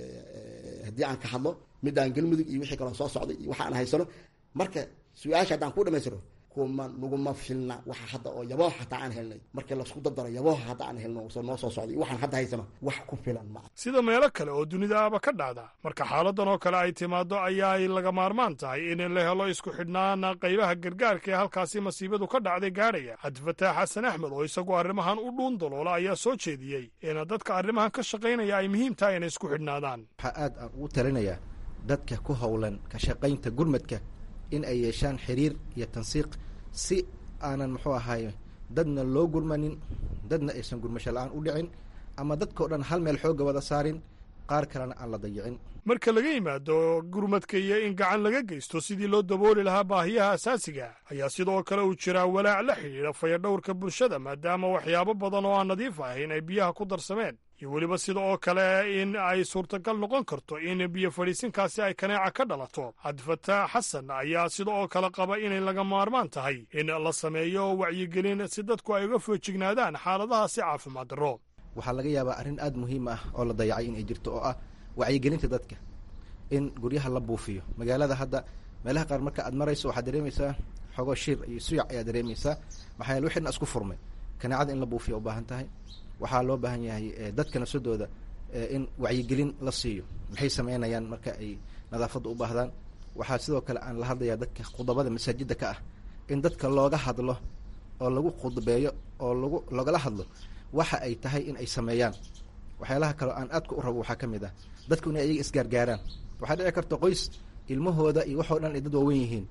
haddii aan ka hadlo midaan galmudug iyo wixii kaloo soo socday iyo waxa aan haysano marka su-aasha haddaan ku dhamaystiro kuma naguma filna waxa hadda oo yabooha hataa aan helnay markii laisku dardaro yabooha hadda aan helno noo soo socday iyo waxaan hadda haysano wax ku filan ma sida meelo kale oo dunidaaba ka dhacda marka xaaladan oo kale ay timaado ayaa ay laga maarmaan tahay in la helo isku xidhnaan qaybaha gargaarka ee halkaasi masiibadu ka dhacday gaadhaya cabdifataax xasan axmed oo isagu arrimahan u dhuun daloola ayaa soo jeediyey in dadka arrimahan ka shaqaynaya ay muhiim tahay inay isku xidhnaadaan waxaa aad aan ugu talinayaa dadka ku howlan ka shaqaynta gurmadka in ay yeeshaan xiriir iyo tansiiq si aanan muxuu ahaay dadna loo gurmanin dadna aysan gurmasho la-aan u dhicin ama dadkao dhan hal meel xoogga wada saarin qaar kalena aan la dayicin marka laga yimaado gurmadka iyo in gacan laga geysto sidii loo dabooli lahaa baahiyaha asaasiga ayaa sidoo kale uu jiraa walaac la xidhiidha fayadhowrka bulshada maadaama waxyaabo badan oo aan nadiif ahayn ay biyaha ku darsameen iyo weliba sida oo kale in ay suurtagal noqon karto in biyo fadhiisinkaasi ay kaneeca ka dhalato cabdifataax xasan ayaa sida oo kale qaba inay laga maarmaan tahay in la sameeyo wacyigelin si dadku ay uga foojignaadaan xaaladahaasi caafimaad darro waxaa laga yaabaa arrin aada muhiim ah oo la dayacay inay jirto oo ah wacyigelinta dadka in guryaha la buufiyo magaalada hadda meelaha qaar marka aad marayso waxaad dareemaysaa xogoo shir iyo suyac ayaa dareemaysaa maxaa yaele wixina isku furmay kaneecada in la buufiyo u baahan tahay waxaa loo baahan yahay dadka nafsadooda in wacyigelin la siiyo maxay sameynayaan marka ay nadaafadda u baahdaan waxaa sidoo kale aan la hadlayaa dadka khudabada masaajidda ka ah in dadka looga hadlo oo lagu khudbeeyo oo lagu loogala hadlo waxa ay tahay in ay sameeyaan waxyaalaha kaleo aan aadka u rabo waxaa ka mid ah dadku inay ayaga isgaargaaraan waxaa dhici karta qoys ilmahooda iyo waxoo dhan ay dad waawen yihiin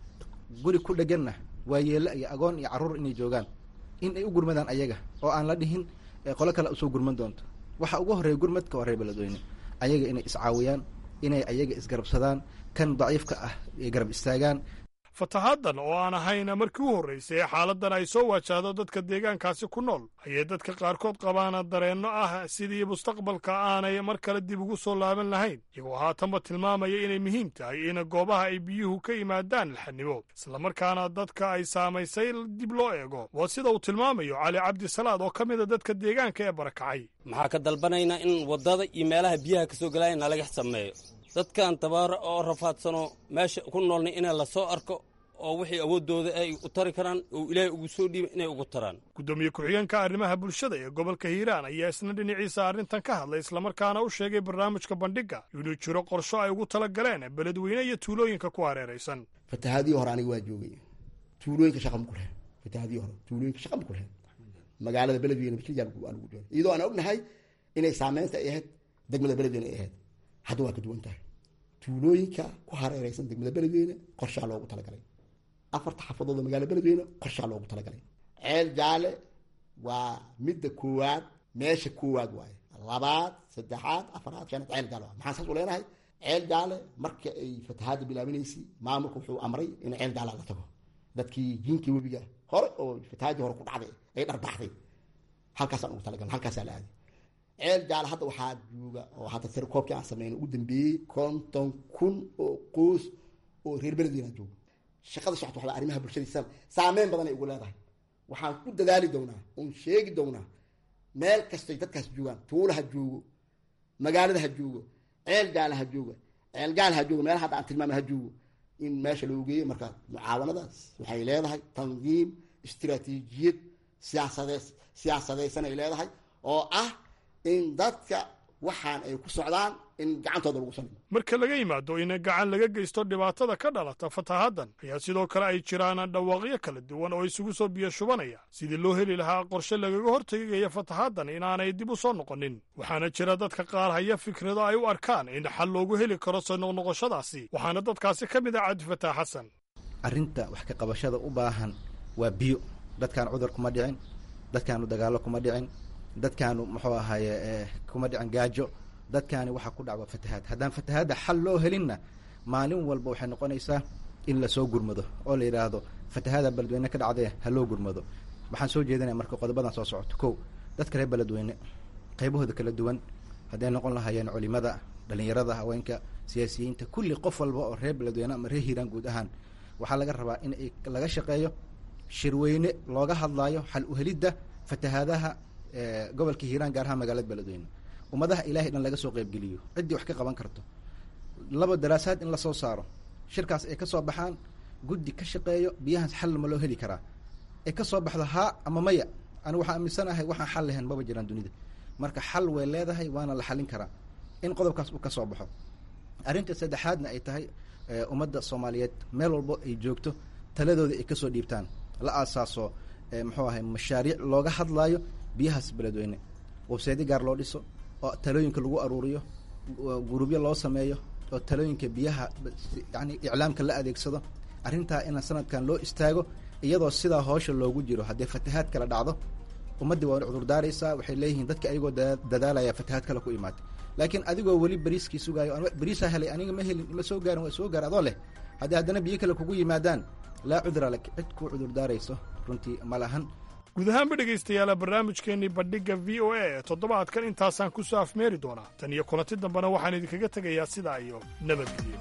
guri ku dheganna waa yeelo iyo agoon iyo carruur inay joogaan in ay u gurmadaan ayaga oo aan la dhihin qolo kale usoo gurman doonto waxa ugu horreeya gurmadka waa reer beledweyne ayaga inay iscaawiyaan inay ayaga isgarabsadaan kan daciifka ah ay garab istaagaan fatahaaddan oo aan ahayn markii u horraysay ee xaaladdan ay soo wajahdo dadka deegaankaasi ku nool ayay dadka qaarkood qabaan dareenno ah sidii mustaqbalka aanay mar kale dib ugu soo laaban lahayn iyagoo haatanba tilmaamaya inay muhiim tahay in goobaha ay biyuhu ka yimaadaan laxanibo islamarkaana dadka ay saamaysay dib loo eego waa sida uu tilmaamayo cali cabdisalaad oo ka mida dadka deegaanka ee barakacay maxaa ka dalbanaynaa in waddada iyo meelaha biyaha ka soo gelaya nalaga sameeyo dadkan tabaara oo rafaadsano meesha ku noolna inay la soo arko oo wixii awooddooda ay u tari karaan oo ilaahay ugu soo dhiiba inay ugu taraan gudoomiye ku-xigeenka arrimaha bulshada ee gobolka hiiraan ayaa isna dhinaciisa arrintan ka hadlay islamarkaana u sheegay barnaamijka bandhigga inuu jiro qorsho ay ugu tala galeen beledweyne iyo tuulooyinka ku hareeraysan fatahaadii hore aniga waa joogay tuulooyinka shaqa ma ku lehen fatahaadii hore tuulooyinka shaqa ma ku lehen magaalada beledweyne bikirjaan anugu jooga iyadoo aan ognahay inay saameynta ay ahayd degmada beledweyne ay ahayd hadda waa ka duwan tahay tuulooyinka ku hareeraysan degmada beledweyne qorshaa loogu talagalay afarta xafadood oo magaala beledweyne qorshaa loogu talagalay ceel jaale waa midda koowaad meesha koowaad waaye labaad saddexaad afaraad shanaad ceel jaale waa maxaan saas u leenahay ceel jaale marka ay fatahaadda bilaabinaysay maamulka wuxuu amray in ceel jaale la tago dadkii jinkii webiga hore oo fatahaadii hore ku dhacday ay dharbaxday halkaasaan ugu talagalna halkaasaa la aaday ceel jaale hadda waxaa jooga oo hadda sir koobkii aan sameyn ugu dambeeyey konton kun oo qoys oo reer beledweyne jooga shaqada socota waxba arrimaha bulshadiisa saameyn badan ay ugu leedahay waxaan ku dadaali doonaa oon sheegi doonaa meel kastay dadkaas joogaan tuula ha joogo magaalada ha joogo ceel jaale ha jooga ceel jaale ha joogo meelaha hadda aan tilmaamay ha joogo in meesha loo geeyo marka mucaawanadaas waxay leedahay tandiim istiraatiijiyad siyaasade siyaasadaysan ay leedahay oo ah in dadka waxaan ay ku socdaan in gacantooda lagu salimo marka laga yimaado in gacan laga geysto dhibaatada ka dhalata fatahaaddan ayaa sidoo kale ay jiraan dhawaaqyo kala duwan oo isugu soo biyo shubanaya sidii loo heli lahaa qorshe lagaga hortegaya fatahaaddan inaanay dib u soo noqonin waxaana jira dadka qaar haya fikrado ay u arkaan in xal loogu heli karo soo noqnoqoshadaasi waxaana dadkaasi ka mid ah cabdifataax xasan arrinta wax ka qabashada u baahan waa biyo dadkaan cudur kuma dhicin dadkaanu dagaallo kuma dhicin dadkaanu muxuu ahaaye kuma dhicin gaajo dadkaani waxaa ku dhacwa fatahaad haddaan fatahaadda xal loo helinna maalin walba waxay noqonaysaa in lasoo gurmado oo la yidhaahdo fatahaada beledweyne ka dhacdee ha loo gurmado waxaan soo jeedinaya marka qodobadan soo socoto kow dadka reer beledweyne qaybahooda kala duwan hadday noqon lahaayeen culimada dhalinyarada haweenka siyaasiyiinta kulli qof walba oo reer beledweyne ama reer hiiraan guud ahaan waxaa laga rabaa in ay laga shaqeeyo shirweyne looga hadlaayo xal uhelidda fatahaadaha gobolka hiiraan gaar ahaan magaalada beledweyne ummadaha ilahay dhan laga soo qeybgeliyo ciddii wax ka qaban karto laba daraasaad in lasoo saaro shirkaas ay ka soo baxaan guddi ka shaqeeyo biyahaas xal ma loo heli karaa ay ka soo baxdo haa ama maya anigu waxaan aaminsanahay waxaan xal lahayn maba jiraan dunida marka xal way leedahay waana la xalin karaa in qodobkaas uu ka soo baxo arrinta saddexaadna ay tahay ummadda soomaaliyeed meel walbo ay joogto taladooda ay kasoo dhiibtaan la aasaaso muxuu ahay mashaariic looga hadlaayo biyahaas beledweyne websaydi gaar loo dhiso oo talooyinka lagu aruuriyo gurubyo loo sameeyo oo talooyinka biyaha yani iclaamka la adeegsado arrintaa ina sanadkan loo istaago iyadoo sidaa hoosha loogu jiro haddii fatahaad kala dhacdo ummaddii waa cudurdaaraysaa waxay leeyihiin dadka ayagoo dadaalaya fatahaad kale ku imaatay laakiin adigoo weli beriiskii sugaayo beriisaa helay aniga ma helin ma soo gaarin waa soo gaar adoo leh haddii haddana biyo kale kugu yimaadaan laa cudra lak cid kuu cudurdaarayso runtii ma lahan guud ahaanba dhegaystayaala barnaamijkeennii bandhigga v o a ee toddobaadkan intaasaan ku soo afmeeri doonaa tan iyo kulanti dambena waxaan idinkaga tegayaa sidaa iyo nabadgelyo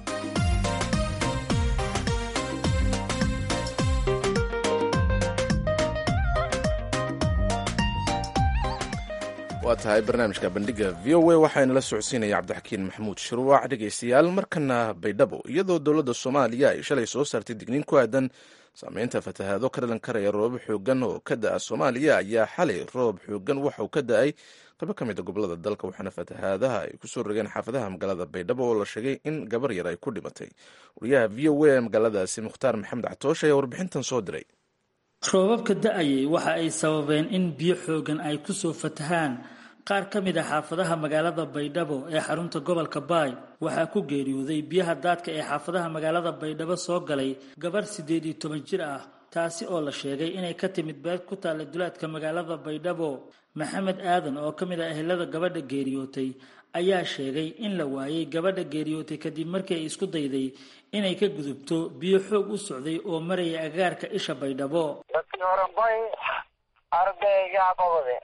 waa tahay barnaamijka bandhigga v o a waxaana la socodsiinaya cabdixakiin maxamuud shuruuc dhegaystayaal markana baydhabo iyadoo dowladda soomaaliya ay shalay soo saartay digniin ku aadan saameynta fatahaado ka dhalan karaya roobo xoogan oo ka da-a soomaaliya ayaa xalay roob xoogan waxauu ka da-ay qaybo ka mid a gobolada dalka waxaana fatahaadaha ay kusoo rogeen xaafadaha magaalada baydhabo oo la sheegay in gabar yar ay ku dhimatay wariyaha v o a ee magaaladaasi mukhtaar maxamed catoosh ayaa warbixintan soo diray roobabka da-ayay waxa ay sababeen in biyo xoogan ay kusoo fatahaan qaar ka mid a xaafadaha magaalada baydhabo ee xarunta gobolka baay waxaa ku geeriyooday biyaha daadka ee xaafadaha magaalada baydhabo soo galay gabarh siddeed iyo toban jir ah taasi oo la sheegay inay ka timid beed ku taalla dulaadka magaalada baydhabo maxamed aadan oo ka mid ah ehelada gabadha geeriyootay ayaa sheegay in la waayay gabadha geeriyootay kadib markii ay isku dayday inay ka gudubto biyo xoog u socday oo maraya agaarka isha baydhabo dadkii hore bay ardayga qabade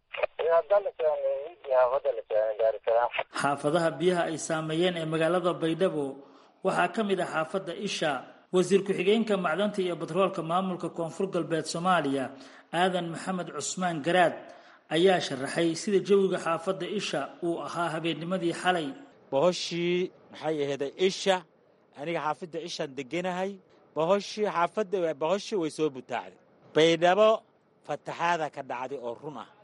xaafadaha biyaha ay saameeyeen ee magaalada baydhabo waxaa ka mid ah xaafadda isha wasiir ku-xigeenka macdanta iyo batroolka maamulka koonfur galbeed soomaaliya aadan maxamed cusmaan garaad ayaa sharaxay sida jawiga xaafadda isha uu ahaa habeennimadii xalay bohoshii maxay ahayday isha aniga xaafadda ishaan deganahay bohoshii xaafadda bohoshii way soo butaacday baydhabo fataxaada ka dhacday oo run ah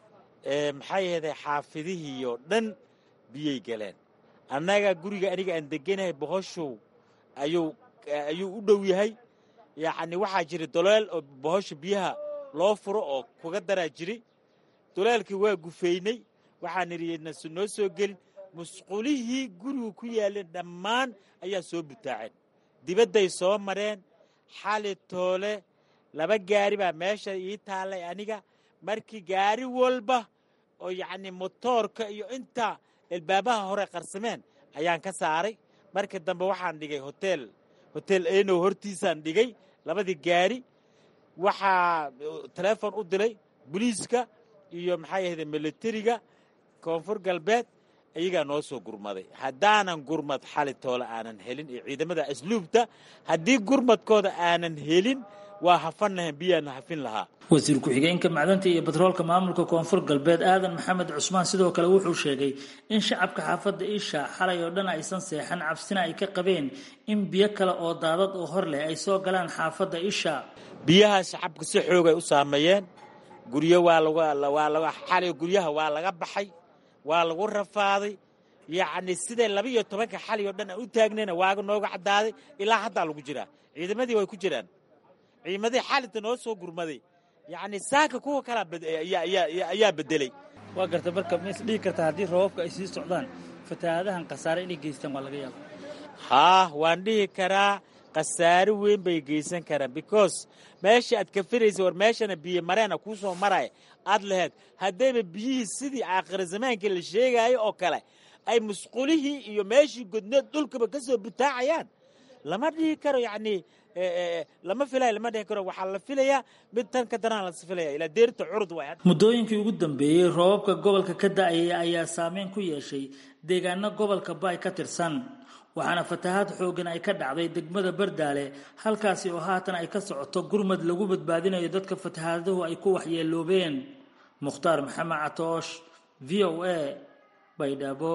maxay ahayday xaafidihii oo dhan biyay galeen annaga guriga aniga aan deganahay bohoshow ayuu ayuu u dhow yahay yacni waxaa jira doleel oo bohosha biyaha loo furo oo kuga daraa jiri doleelkii waa gufeynay waxaan idhi noo soo gelin musqulihii gurigu ku yaaleen dhammaan ayaa soo butaaceen dibadday soo mareen xali toole laba gaari baa meesha ii taallay aniga markii gaari walba oo yacni motoorka iyo inta elbaabaha hore qarsameen ayaan ka saaray markii dambe waxaan dhigay hotel hotel enow hortiisaan dhigay labadii gaari waxaa teleefon u dilay boliiska iyo maxay ahayde militariga koonfur galbeed iyagaa noo soo gurmaday haddaanan gurmad xali toole aanan helin iyo ciidamada asluubta haddii gurmadkooda aanan helin waa hafannahan biyaana hafin lahaa wasiir ku-xigeenka macdanta iyo batroolka maamulka koonfur galbeed aadan maxamed cusmaan sidoo kale wuxuu sheegay in shacabka xaafadda isha xalay oo dhan aysan seexan cabsina ay ka qabeen in biyo kale oo daadad oo hor leh ay soo galaan xaafadda isha biyaha shacabka si xoogay u saameeyeen guryo waa lagwaa xalay guryaha waa laga baxay waa lagu rafaaday yacni siday laba iyo tobanka xali oo dhan aan u taagnayna waaga nooga caddaaday ilaa haddaa lagu jiraa ciidamadii way ku jiraan ciidamadii xalinta noo soo gurmaday yacni saaka kuwa kalaa ayaa bedelay waa garta marka ma is dhihi kartaa haddii roobabka ay sii socdaan fatahaadahan khasaare inay geystaan waa laga yaaba haa waan dhihi karaa khasaare weyn bay geysan karaan because meesha aad ka firaysa war meeshana biyo mareena kuu soo maraya aad laheyd haddayba biyihii sidii aakhira zamaankii la sheegaayo oo kale ay musqulihii iyo meeshii godneed dhulkaba ka soo butaacayaan lama dhihi karo yacnii lama filayo lama dhihi karo waxaa la filayaa mid tan ka daraan las filaya ilaa deerta curud waay muddooyinkii ugu dambeeyey roobabka gobolka ka da'ayay ayaa saameyn ku yeeshay deegaano gobolka baay ka tirsan waxaana fatahaad xooggan ay ka dhacday degmada bardaale halkaasi oo haatan ay ka socoto gurmad lagu badbaadinayo dadka fatahaaduhu ay ku waxyeeloobeen mukhtaar maxamed catoosh v o a baydhabo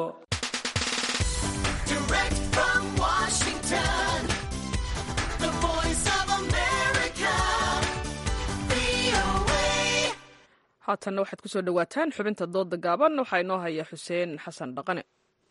haatanna waxaad kusoo dhowaataan xubinta dooda gaaban waxaa inoo haya xuseen xasan dhaqane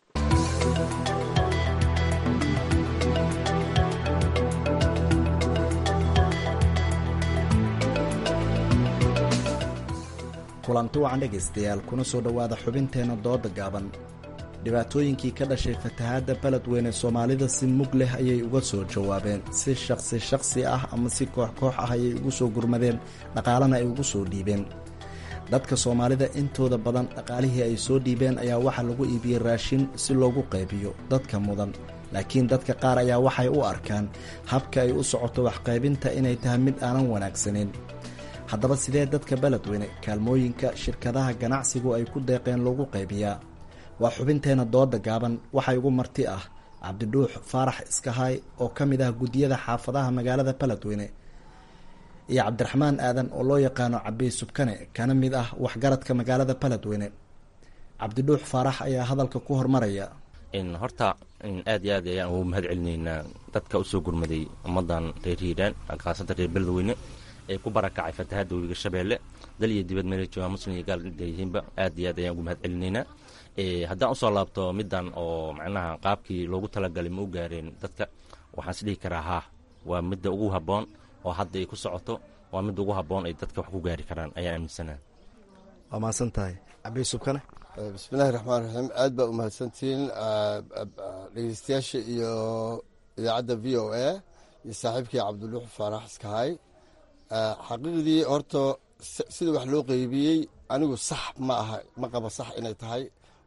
kulanti wacan dhegaystayaal kuna soo dhowaada xubinteenna dooda gaaban dhibaatooyinkii ka dhashay fatahaadda beledweyne soomaalida si mug leh ayay uga soo jawaabeen si shaqsi shaqsi ah ama si koox koox ah ayay ugu soo gurmadeen dhaqaalana ay ugu soo dhiibeen dadka soomaalida intooda badan dhaqaalihii ay soo dhiibeen ayaa waxaa lagu iibiyey raashin si loogu qaybiyo dadka mudan laakiin dadka qaar ayaa waxay u arkaan habka ay u socoto waxqaybinta inay tahay mid aanan wanaagsanin haddaba sidee dadka beledweyne kaalmooyinka shirkadaha ganacsigu ay ku deeqeen loogu qaybiyaa waa xubinteenna dooda gaaban waxaa igu marti ah cabdidhuux faarax iskahaay oo ka mid ah guddiyada xaafadaha magaalada beledweyne iyo cabdiraxmaan aadan oo loo yaqaano cabiy subkane kana mid ah waxgaradka magaalada beledweyne cabdidhuux faarax ayaa hadalka ku hormaraya horta aad iyo aad ayaan ugu mahad celinaynaa dadka usoo gurmaday ummadan reer hiiraan khaasatan reer beledweyne ee ku barakacay fatahaadda webiga shabeelle dal iyo dibad meela joogaa muslim iyo gaal leeyihiinba aad iyo aad ayaan ugu mahad celinaynaa haddaan usoo laabto middan oo macnaha qaabkii loogu talagalay ma u gaareen dadka waxaan is dhihi karaa haa waa midda ugu habboon oo hadda ay ku socoto waa midda ugu habboon ay dadka wax ku gaari karaan ayaan aaminsanaa waa mahadsan tahay cabiy subkane bismillahi raxmaan raxiim aad baa u mahadsantihiin dhegeystayaasha iyo idaacadda v o a iyo saaxiibkii cabdiluux faarax iskahay xaqiiqdii horta sida wax loo qeybiyey anigu sax ma aha ma qaba sax inay tahay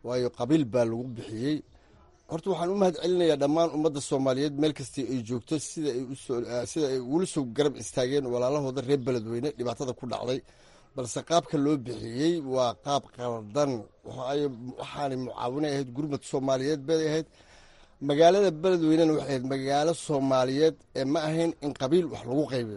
waayo qabiil baa lagu bixiyey horta waxaan u mahad celinayaa dhammaan ummadda soomaaliyeed meel kastii ay joogto sida ay usoo sida ay ugula soo garab istaageen walaalahooda reer beledweyne dhibaatada ku dhacday balse qaabka loo bixiyey waa qaab qaldan waayo waxaanay mucaawinay ahayd gurmad soomaaliyeed bay ahayd magaalada beledweynena waxay ahayd magaalo soomaaliyeed ee ma ahayn in qabiil wax lagu qaybiyo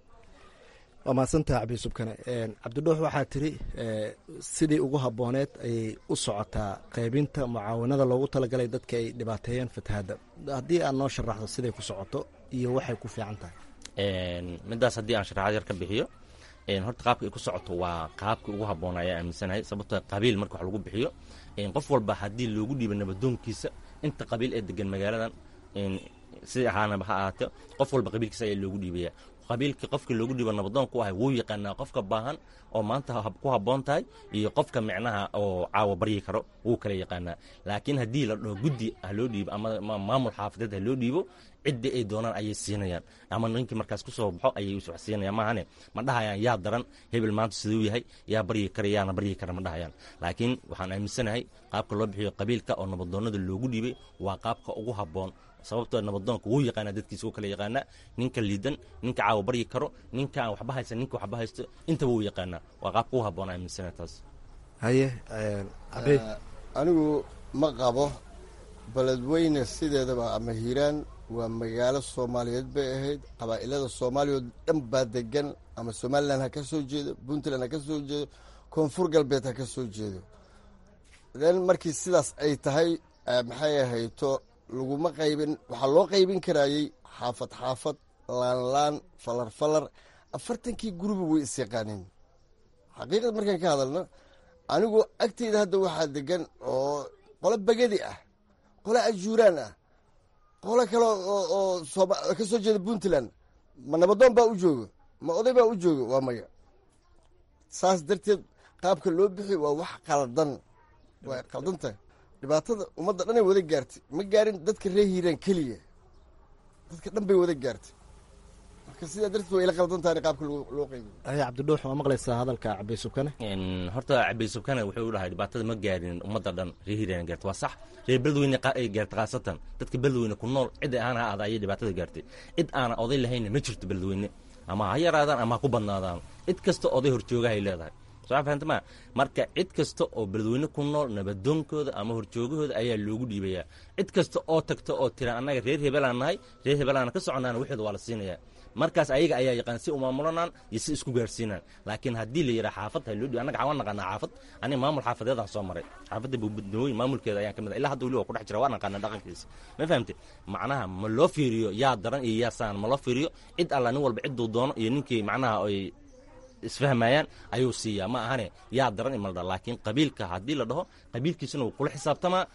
waa mahadsantaha cabdiyusubkane cabdidhuux waxaa tiri sidii ugu habooneed ayay u socotaa qaybinta mucaawanada loogu talagalay dadka ay dhibaateeyeen fatahaadda haddii aad noo sharaxdo siday ku socoto iyo waxay ku fiican tahay midaas haddii aan sharaxaad yar ka bixiyo horta qaabka ay ku socoto waa qaabkii ugu habboona ayaa aaminsanahay sababtoo qabiil marka wax lagu bixiyo qof walba haddii loogu dhiibo nabadoonkiisa inta qabiil ee degan magaaladan sidai ahaanaba ha ahaatee qof walba qabiilkiisa ayaa loogu dhiibaya qabiilkii qofkii loogu dhiibo nabadoon ku ahay wuu yaqaanaa qofka baahan oo maanta ku habboon tahay iyo qofka micnaha oo caawa baryi karo wuu kala yaqaanaa laakiin haddii la dhaho guddi ha loo dhiibo ama maamul xaafadeed ha loo dhiibo ciddii ay doonaan ayay siinayaan ama ninkii markaas ku soo baxo ayay wax siinayaan maahane ma dhahayaan yaa daran hebel maanta siduu yahay yaa baryi kara yaana baryi kara ma dhahayaan laakiin waxaan aaminsanahay qaabka loo bixiyo qabiilka oo nabadoonnada loogu dhiibay waa qaabka ugu habboon sababtoo nabadoonka wuu yaqaanaa dadkiisa wuu kala yaqaanaa ninka liidan ninka caawa baryi karo ninka aan waxba haysan ninka waxba haysto intaba wuu yaqaanaa waa qaabka ugu habboon aaminsana taas haye anigu ma qabo beledweyne sideedaba ama hiiraan waa magaalo soomaaliyeed bay ahayd qabaa'ilada soomaaliya oo dhan baa degan ama somalilan ha ka soo jeedo puntland ha ka soo jeedo koonfur galbeed ha ka soo jeedo then markii sidaas ay tahay maxay ahayto laguma qaybin waxaa loo qaybin karaayey xaafad xaafad laanlaan falar falar afartankii guruba way is yaqaaneen xaqiiqad markaan ka hadalno anigu agteyda hadda waxaa degan oo qolo bagadi ah qolo ajuuraan ah qolo kale oo ka soo jeeda puntland ma nabadoon baa u joogo ma oday baa u joogo waa maya saas darteed qaabka loo bixi waa wax qaldan waa qaldan tahay dhibaatada ummadda dhan ay wada gaartay ma gaarin dadka reer hiiraan keliya dadka dhan bay wada gaartay marka sidaa darteed waa ila qaldan tahay qaabka loo qaybiyo haye cabdidhuux waa maqlaysaa hadalka cabay subkane horta cabay subkane wuxuu dhahay dhibaatada ma gaarin ummadda dhan reer hiiraan gaartay waa sax reer beledweyne ay gaartay khaasatan dadka beledweyne ku nool cid aan ha aada ayay dhibaatada gaartay cid aana oday lahaynna ma jirto beledweyne ama ha yaraadaan ama ha ku badnaadaan cid kasta oday horjoogahay leedahay soo fahamtama marka cid kasta oo beledweyne ku nool nabadoonkooda ama horjoogahooda ayaa loogu dhiibayaa cid kasta oo tagta oo tira annaga reer hebelaan nahay reer hebelaana ka soconaana waxooda waa la siinayaa markaas ayaga ayaa yaqaan si umaamulanaan iyo si isku gaarsiinaan laakiin haddii la yidhaha xaafad ha loo dhiibo annaga waan naqaanaa xaafad aniga maamul xaafadeedaan soo maray xaafadda buubadnooyin maamulkeeda ayaan ka mid ah ilaa hadda weli waa ku dhex jira waan naqaanaa dhaqankiisa ma fahamte macnaha ma loo fiiriyo yaa daran iyo yaa saan ma loo fiiriyo cid alla nin walba cidduu doono iyo ninkii macnaha ay isfahmayaan ayuu siiyaa ma ahane yaa daran imaldha laakiin qabiilka haddii la dhaho qabiilkiisuna wuu kula xisaabtamaa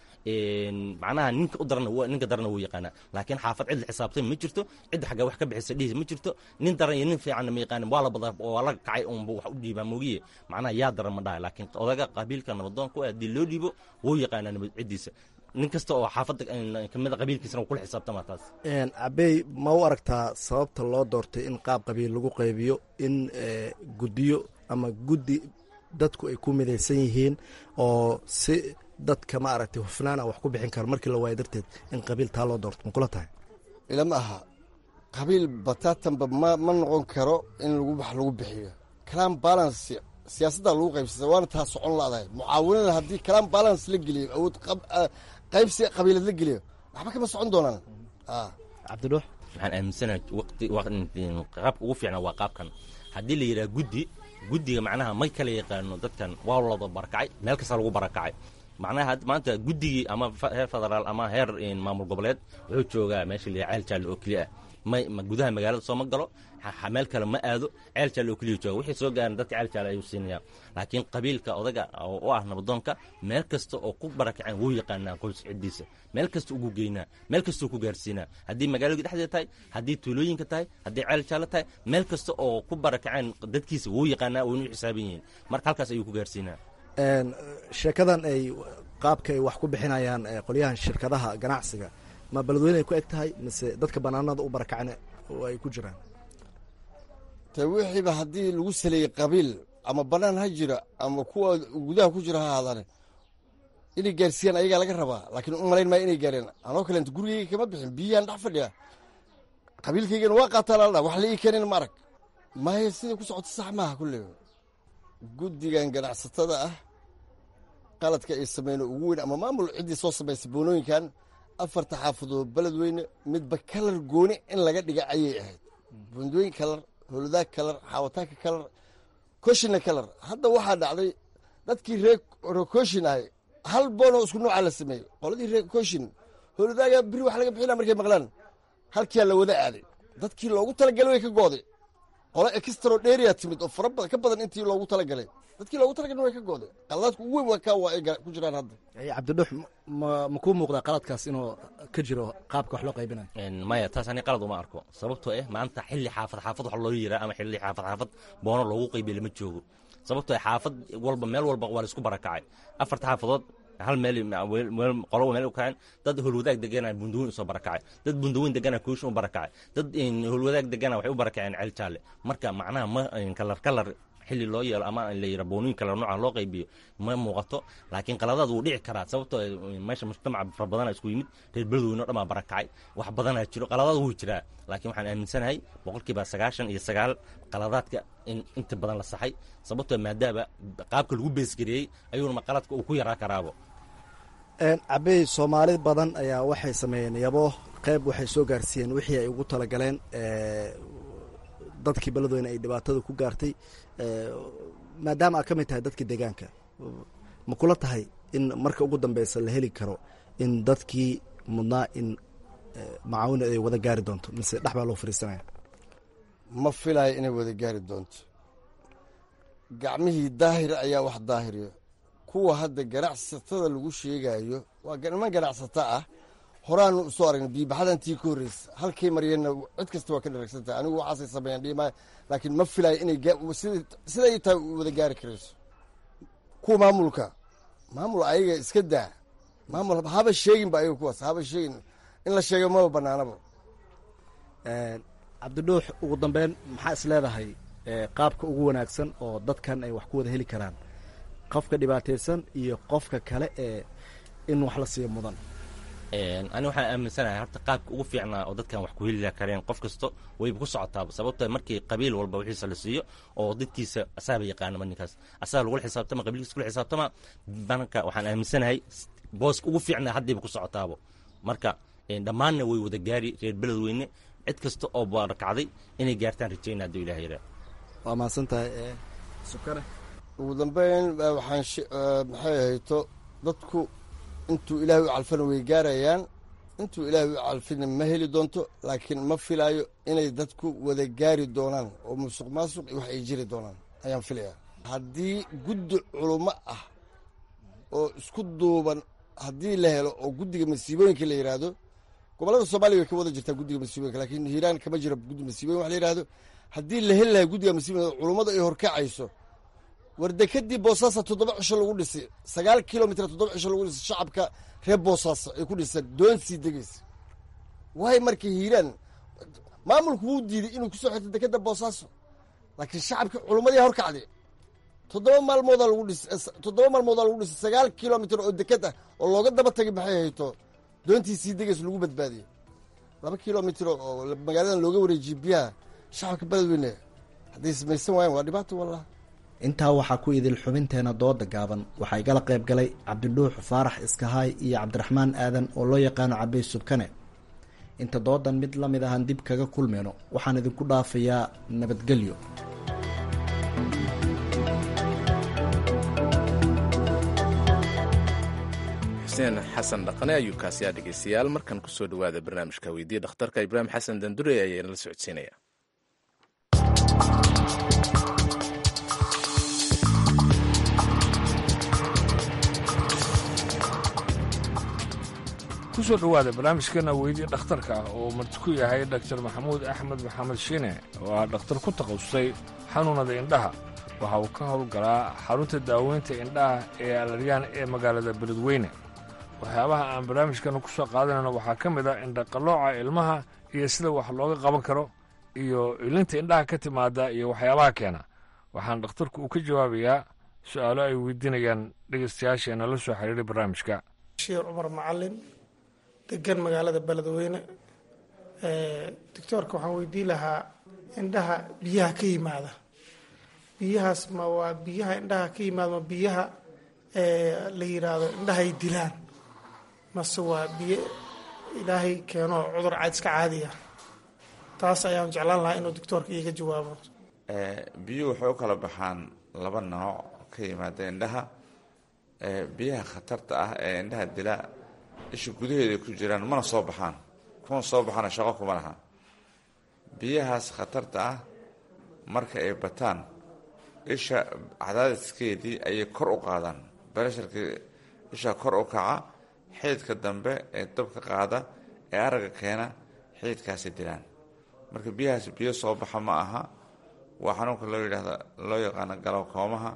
macnaha ninka u daran ninka daranna wuu yaqaanaa laakiin xaafad cid la xisaabtay ma jirto cidda xagga wax ka bixisa dhihiis ma jirto nin daran iyo nin fiicanna ma yaqaanin waa la badaa waa la kacay unba wax u dhiibaa moogiye macnaha yaa daran ma dhahay laakiin odaga qabiilka nabadoonka haddii loo dhiibo wuu yaqaanaa nabad ciddiisa nin kasta oo xaafadda kamida qabiilkiisana wuu kula xisaabtamaa taas cabey ma u aragtaa sababta loo doortay in qaab qabiil lagu qaybiyo in guddiyo ama guddi dadku ay ku midaysan yihiin oo si dadka ma aragtay hufnaana wax ku bixin karo markii la waayo darteed in qabiil taa loo doorto ma kula tahay ilama aha qabiil bataatanba ma ma noqon karo in lagu wax lagu bixiyo kalaan balance siyaasadda lagu qaybsata waana taa socon ladahay mucaawinada haddii kalaan balance la geliyo awood qaybsi qabiilad la geliyo waxba kama socon doonaan cabdidhuux waxaan aaminsanahay waqti qaabka ugu fiicnaa waa qaabkan haddii la yidhaha guddi guddiga macnaha may kala yaqaano dadkan waa looda barakacay meel kasta lagu barakacay macnaha maanta guddigii ama heer federaal ama heer maamul goboleed wuxuu joogaa meesha la ceel jaalle oo keliya ah may gudaha magaalada sooma galo meel kale ma aado ceel jaalle oo keliya jooga wixii soo gaaran dadka ceel jaalle ayuu siinayaa laakiin qabiilka odaga oo ah nabadoonka meel kasta oo ku barakaceen wuu yaqaanaa qoys ciddiisa meel kasta ugu geynaa meel kasta ku gaarsiinaa haddii magaalada dhexdeeda tahay haddii tuulooyinka tahay haddii ceel jaalle tahay meel kasta oo ku barakaceen dadkiisa wuu yaqaanaa waynu xisaaban yihiin marka halkaas ayuu ku gaarsiinaa sheekadan ay qaabka ay wax ku bixinayaan qolyahan shirkadaha ganacsiga ma beledweyne ay ku eg tahay mise dadka banaanada u barakacne oo ay ku jiraan te wixiiba haddii lagu saleeyey qabiil ama banaan ha jira ama kuwa gudaha ku jira ha ahaadane inay gaarsiiyaan ayagaa laga rabaa laakiin u malayn maayo inay gaareen anoo kaleenta gurigeyga kama bixin biyiyaan dhex fadhiya qabiilkaygana waa qaataa laldha wax la ii keenin ma arag maya siday ku socoto sax maaha kulle guddigan ganacsatada ah qaladka ay sameyn ugu weyn ama maamul ciddii soo samaysay boonooyinkan afarta xaafadood beledweyne midba kalar gooni in laga dhiga ayay ahayd bundooyin kalar holudaag kalar xaawataanka kalar koshina kalar hadda waxaa dhacday dadkii reer koshin ahay hal boonoo isku noocaa la sameeyey qoladii reer koshin holudaaga biri wax laga bixina markay maqlaan halkiyaa la wada aaday dadkii loogu talagalay way ka gooday qolo extro dheria timid oo fara badan ka badan intii loogu talagalay dadkii loogu talagalay way ka gooday qaladaadku ugu weyn waa kaa waa ay ku jiraan hadda cabdidhux ma ma kuu muuqdaa qaladkaas inuu ka jiro qaabka wax loo qaybinayo maya taas ani qalad uma arko sababtoo ah maanta xilli xaafad xaafad wax loo yiraa ama xilli xaafad xaafad boono loogu qaybiya lama joogo sababtoo ah xaafad walba meel walba waa la isku barakacay afarta xaafadood hal meel qolo meel u kaceen dad holwadaag degana bundaweyn usoo barakacay dad bundaweyn degana kuushin u barakacay dad holwadaag degana waxay u barakaceen ceel jaalle marka macnaha ma kalar kalar xilli loo yeelo ama la yira boonooyin kale nooca loo qaybiyo ma muuqato laakiin qaladaad wuu dhici karaa sababtoo meesha mujtamaca fara badana isku yimid reer beledweyne o dhan baa barakacay wax badanaa jiro qaladaad wuu jiraa laakiin waxaan aaminsanahay boqolkiiba sagaashan iyo sagaal qaladaadka in inta badan la saxay sababtoo maadaaba qaabka lagu beesgareeyey ayuuna qaladka uu ku yaraa karaabo cabey soomaali badan ayaa waxay sameeyeen yabo qayb waxay soo gaarsiiyeen wixii ay ugu talagaleen dadkii beledweyne ay dhibaatada ku gaartay maadaama aad ka mid tahay dadkii deegaanka ma kula tahay in marka ugu dambeysa la heli karo in dadkii mudnaa in macaawina ay wada gaari doonto mise dhex baa loo fariisanaya ma filayo inay wada gaari doonto gacmihii daahir ayaa wax daahiriyo kuwa hadda ganacsatada lagu sheegayo waa niman ganacsato ah horaanu usoo aragna biibaxadantii ka horreysa halkay mariyeenna cid kasta waa ka dharagsantahay anigu waxaasay sameeyaan dhiimaayo laakiin ma filayo inay siday tahay wada gaari karayso kuwa maamulka maamul ayaga iska daa maamul haba sheegin ba ayaga kuwaas haba sheegin in la sheega maba banaanaba cabdidhuux ugu dambeyn maxaa is leedahay qaabka ugu wanaagsan oo dadkan ay wax ku wada heli karaan qofka dhibaataysan iyo qofka kale ee in wax la siiyo mudan ani waxaan aaminsanahay horta qaabka ugu fiicnaa oo dadkan wax ku heli kareen qof kasto wayba ku socotaaba sababto markii qabiil walba wixiisa la siiyo oo dadkiisa asaaba yaqaanama ninkaas asaga lagula xisaabtama qabiilkiisa kula xisaabtama banka waxaan aaminsanahay booska ugu fiicnaa haddayba ku socotaabo marka dhammaanna way wada gaari reer beledweyne cid kasta oo barakacday inay gaartaan rajayna hadduu ilaah yaraa waa mahadsantahay sukane ugu dambeyn waxaan maxay ahayto dadku intuu ilaahay u calfana way gaarayaan intuu ilaahay u calfina ma heli doonto laakiin ma filaayo inay dadku wada gaari doonaan oo musuq maasuq iyo wax ay jiri doonaan ayaan filayaa haddii guddi culummo ah oo isku duuban haddii la helo oo guddiga masiibooyinka la yidhaahdo gobollada soomaaliya way ka wada jirtaa guddiga masiibooyinka laakiin hiiraan kama jiro guddi masiibooyin wax la yidhahdo haddii la heli lahay guddiga masiibooyinka culummadu ay horkacayso wardekadii boosaasa toddoba cisho lagu dhisay sagaal kilomitr toddoba cisho lagu dhisay shacabka reer boosaaso ay ku dhiseen doon sii degaysa waay marka hiiraan maamulku wuu diiday inuu kusoo xirto dekeda boosaaso laakiin shacabkii culummadii horkacday toddoba maalmoodaa lagu dhisay toddoba maalmoodaa lagu dhisay sagaal kilomitr oo deked ah oo looga daba tagay maxay hayto doontii sii degaysa lagu badbaadiyey laba kilomitr oo magaaladan looga wareejiyey biyaha shacabka beledweyne hadday samaysan waayaan waa dhibaato wallah intaa waxaa ku idil xubinteena dooda gaaban waxaa igala qayb galay cabdidhuux faarax iskahaay iyo cabdiraxmaan aadan oo loo yaqaano cabey subkane inta doodan mid la mid ahaan dib kaga kulmeyno waxaan idinku dhaafayaa nabadgelyo xuseen xasan dhaqane ayuu kaasiyaa dhegeystayaal markan kusoo dhawaada barnaamijka weydiiya dhakhtarka ibraahim xasan dandure ayaa inala socodsiinaya kusoo dhowaada barnaamijkeena weydiya dhakhtarka ah oo marti ku yahay dhaktar maxamuud axmed maxamed shiine oo ah dhakhtar ku takhasusay xanuunada indhaha waxa uu ka howlgalaa xarunta daaweynta indhaha ee alaryaan ee magaalada beledweyne waxyaabaha aan barnaamijkeena ku soo qaadanayno waxaa ka mid ah indhaqallooca ilmaha iyo sida wax looga qaban karo iyo ilinta indhaha ka timaada iyo waxyaabaha keena waxaana dhakhtarku uu ka jawaabayaa su-aalo ay weydiinayaan dhegeystayaasheena la soo xiriiray barnaamijka bashiir cumar macalin degan magaalada beledweyne doctoorka waxaan weydiin lahaa indhaha biyaha ka yimaada biyahaas ma waa biyaha indhaha ka yimaada ma biyaha la yiraahdo indhahay dilaan mase waa biyo ilaahay keeno cudur caad iska caadiya taas ayaan jeclaan lahaa inuu doctoorka iiga jawaabo biyuhu waxay u kala baxaan laba nooc ka yimaada indhaha biyaha khatarta ah ee indhaha dila isha gudaheeda ku jiraan mana soo baxaan kuwan soo baxana shaqo kuma laha biyahaas khatarta ah marka ay bataan isha cadaadiskeedii ayay kor u qaadaan beresharkii isha kor u kaca xiidka dambe ee dabka qaada ee aragga keena xiidkaasi dilaan marka biyahaas biyo soo baxa ma aha waa xanuunka loo yidhaahdo loo yaqaano galowkoomaha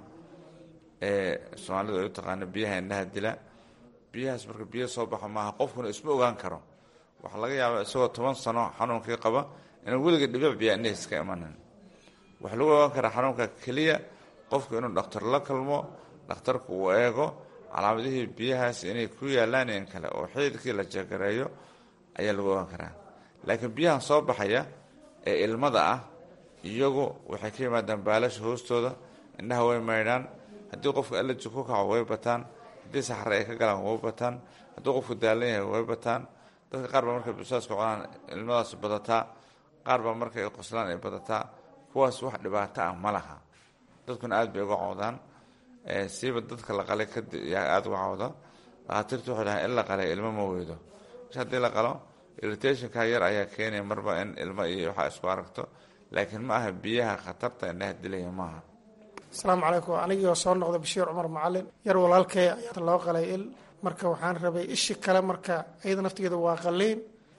ee soomaalidu ay u taqaano biyaha indhaha dila biyahaas marka biyo soo baxa maaha qofkuna isma ogaan karo waxaa laga yaabaa isagoo toban sano xanuunkii qaba inuu weliga dhibic biyaa indhihiis ka imanin waxaa lagu ogaan karaa xanuunka keliya qofku inuu dhakhtar la kulmo dhakhtarku uu eego calaamadihii biyahaas inay ku yaalaan in kale oo xiidkii la jegareeyo ayaa lagu ogaan karaa laakiin biyahan soo baxaya ee ilmada ah iyagu waxay ka yimaadaan baalasha hoostooda indhaha way maydhaan haddii qofka alaji ku kaco way bataan haddii saxare ay ka galaan way bataan haddii qofku daalan yahay way bataan dadka qaar baa markay busaaska cunaan ilmadaas badataa qaar baa markay qoslaan ay badataa kuwaas wax dhibaato ah ma laha dadkuna aad bay uga cawdaan siiba dadka la qalay yaa aada uga cawda dhakhaatiirtu waxay dhahaan in la qalay ilmo ma weydo mesh haddii la qalo irritationka yar ayaa keenaya marba in ilmo iyo waxaa isku aragto laakiin ma aha biyaha khatarta indhaha dilaya maaha asalaamu calaykum anigoo soo noqda bashiir cumar macalin yar walaalkay ayaa loo qalay il marka waxaan rabay ishi kale marka iyada naftigeeda waa qaliin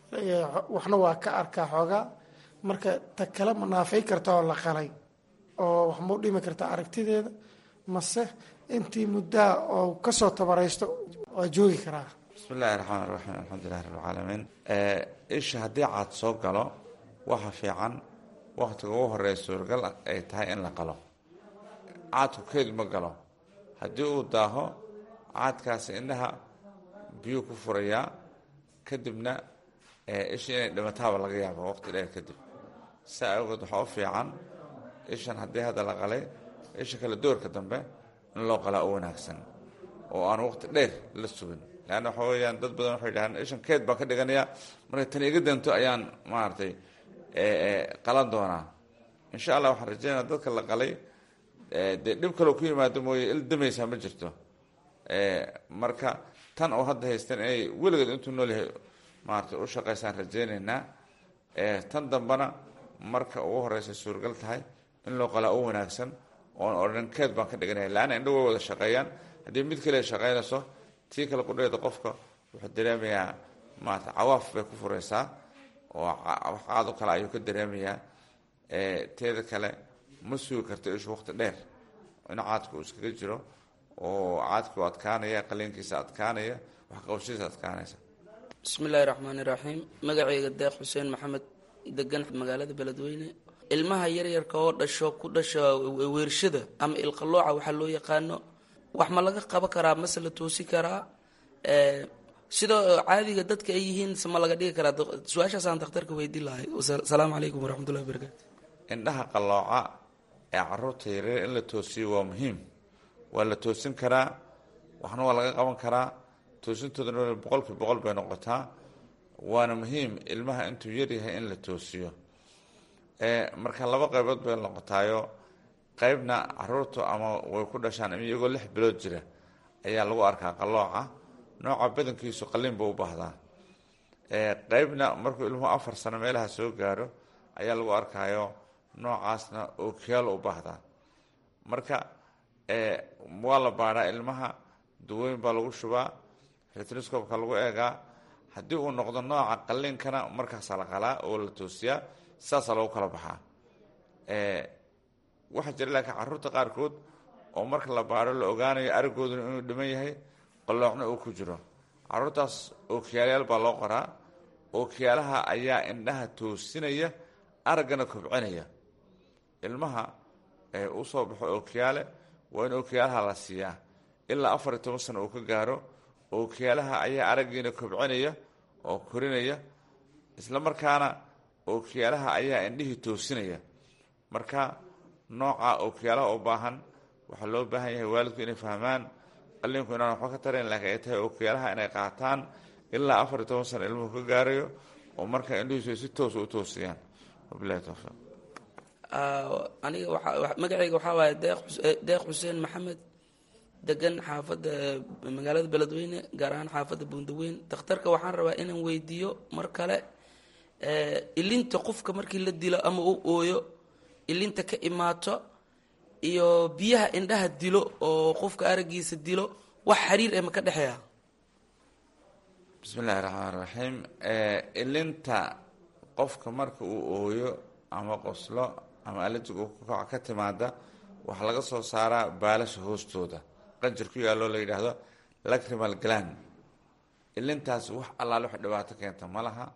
waxna waa ka arkaa xoogaa marka ta kale ma naafay karta oo la qalay oo wax mau dhimi karta aragtideeda mase intii muddaa oo kasoo tabaraysto waa joogi karaa bismi illaahi raxmaan raxiim alxamdulilahi rabbilcaalamiin isha haddii caad soo galo waxa fiican wakhtiga ugu horeeya suuragal ay tahay in la qalo caadku keed ma galo haddii uu daaho caadkaasi indhaha biyuu ku furayaa kadibna isha inay dhimataaba laga yaabo waqti dheer kadib saa awgeed waxaa u fiican ishan haddii hadda la qalay isha kale doorka dambe in loo qalaa u wanaagsan oo aan waqti dheer la sugin leanna waxa weeyaan dad badan waxay dhahaan ishan keed baan ka dhiganayaa markay tan iga danto ayaan maaragtay qalan doonaa insha allah waxaan rajeynaya dadka la qalay dee dhib kaloo ku yimaado mooye il damaysaa ma jirto marka tan oo hadda haysteen inay weligeed intuu nool yahay maaragtay u shaqaysaan rajeynaynaa tan dambena marka ugu horeysa suuragal tahay in loo qalaa u wanaagsan oon odhan keed baan ka dhiganaya laanna indho way wada shaqeeyaan haddii mid kale shaqaynayso tii kale qudheeda qofka wuxuu dareemayaa maarata cawaaf bay ku fureysaa oo wax qaad oo kale ayuu ka dareemayaa teeda kale ma sugi karto ishu waqti dheer in caadka uu iskaga jiro oo caadka u adkaanaya qaliinkiisa adkaanaya waxqabashadiisa adkaanaysa bismi illaahi raxmaani raxiim magacayga deeq xuseen maxamed degan magaalada beledweyne ilmaha yaryarka oo dhasho ku dhasha weershada ama ilqalooca waxaa loo yaqaano wax ma laga qaban karaa mase la toosi karaa sida caadiga dadka ay yihiin se ma laga dhigi karaa su-aashaasaan dakhtarka weydiin lahay asalaamu calaykum waraxmatullahi wabarakaatu indhaha qalooca ee caruurta yaryar in la toosiyo waa muhiim waa la toosin karaa waxna waa laga qaban karaa toosintoodana boqolkii boqol bay noqotaa waana muhiim ilmaha intuu yaryahay in la toosiyo marka laba qaybood bay noqotaayo qaybna caruurtu ama way ku dhashaan ama iyagoo lix bilood jira ayaa lagu arkaa qalooca nooca badankiisu qalliin buu u baahdaa qaybna markuu ilmuhu afar sano meelaha soo gaaro ayaa lagu arkaayo noocaasna ookiyaal u baahdaa marka waa la baadhaa ilmaha duweyn baa lagu shubaa retnoscopka lagu eegaa haddii uu noqdo nooca qalliinkana markaasaa la qalaa oo la toosiyaa saasaa lagu kala baxaa waxaa jira laakiin caruurta qaarkood oo marka la baadho la ogaanayo aragooduna inuu dhiman yahay qaloocna uu ku jiro caruurtaas ookiyaalayaal baa loo qoraa ookiyaalaha ayaa indhaha toosinaya araggana kobcinaya ilmaha usoo baxo ookiyaale waa in ookiyaalaha la siiyaa ilaa afar iyo toban sano uu ka gaaro ookiyaalaha ayaa araggiina kobcinaya oo korinaya isla markaana ookiyaalaha ayaa indhihii toosinaya marka nooca ookiyaalaha u baahan waxaa loo baahan yahay waalidku inay fahmaan qalliinku inaan waxba ka tarayn laakiin ay tahay ookiyaalaha inay qaataan ilaa afar iyo toban sano ilmuhu ka gaarayo oo marka indhihiisu ay si toosa u toosiyaan wabilahi towfiiq aniga waxa magacayga waxaa waaye deeq deeq xuseen maxamed degan xaafadda magaalada beledweyne gaar ahaan xaafadda buundaweyn dakhtarka waxaan rabaa inaan weydiiyo mar kale ilinta qofka markii la dilo ama u ooyo ilinta ka imaato iyo biyaha indhaha dilo oo qofka araggiisa dilo wax xiriir eh ma ka dhexeeya bismi illaahi raxmaan raxiim ilinta qofka marka uu ooyo ama qoslo ama allergic uu kukaca ka timaada waxaa laga soo saaraa baalasha hoostooda qanjir ku yaalloo la yidhaahdo lacrimal gland ilintaas wax allaale wax dhibaato keenta ma laha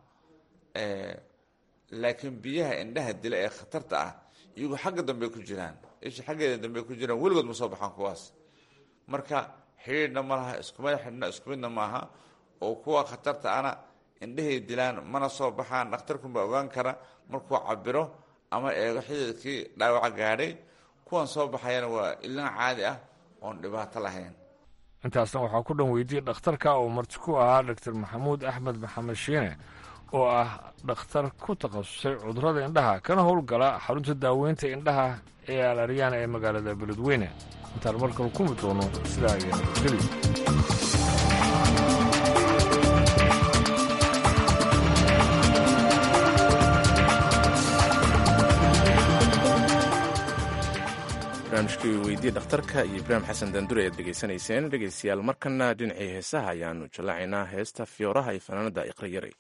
laakiin biyaha indhaha dila ee khatarta ah iyagu xagga dambe ku jiraan isha xaggeeda dambe ku jiraan weligood ma soo baxaan kuwaas marka xidhiidhna ma laha iskumid xidhna isku midna maaha oo kuwa khatarta ana indhahay dilaan mana soo baxaan dhakhtarkunbaa ogaan kara markuu cabiro ama eego xididkii dhaawaca gaadhay kuwan soo baxayana waa ilin caadi ah oon dhibaato lahayn intaasna waxaa ku dhan weydiyey dhakhtarka oo marti ku ahaa doctor maxamuud axmed maxamed shiine oo ah dhakhtar ku takhasusay cudurrada indhaha kana howlgala xarunta daaweynta indhaha ee alaryana ee magaalada beledweyne intaan markale ku mid doono sidaa iyo nabadgelyo barnaamijkii weydiye dhakhtarka iyo ibraahim xasan daandure ayaad dhegaysanayseen dhegaystayaal markana dhinacii heesaha ayaanu jallaacaynaa heesta fiyooraha iyo fanaanada iqriyare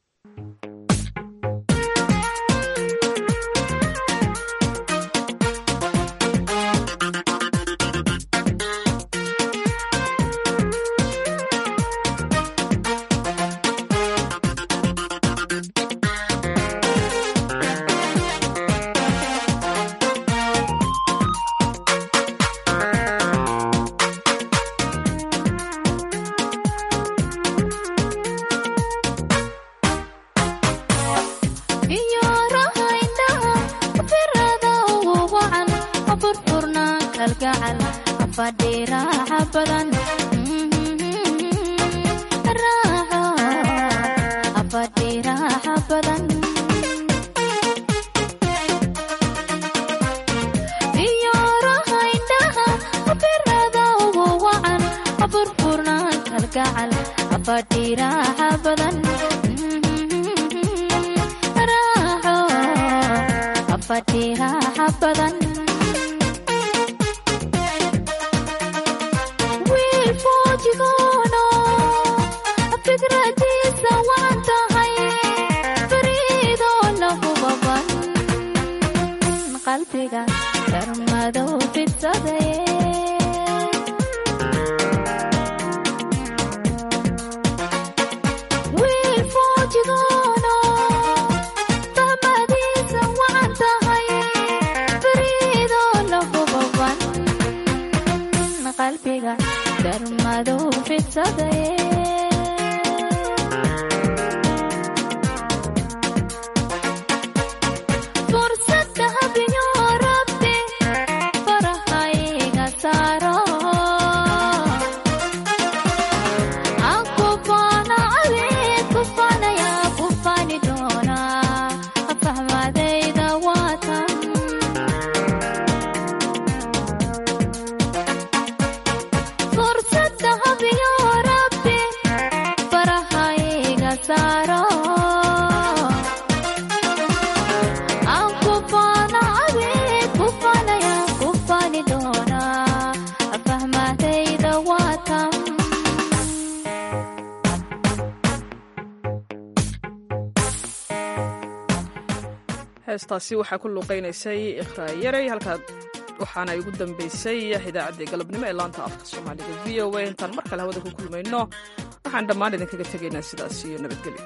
heestaasi waxaa ku luuqaynaysay ikhraayarey halkaad waxaana igu dambaysay idaacaddii galabnimo ee laanta afka soomaaliga v o a intaan mar kale hawada ku kulmayno waxaan dhammaan idinkaga tegaynaa sidaas iyo nabadgelyo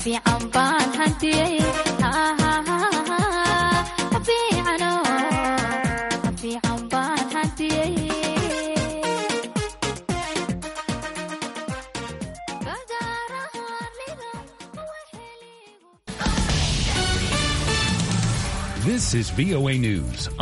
fiican baan hantiyey fiicano fiican baan hantiyey This is VOA News.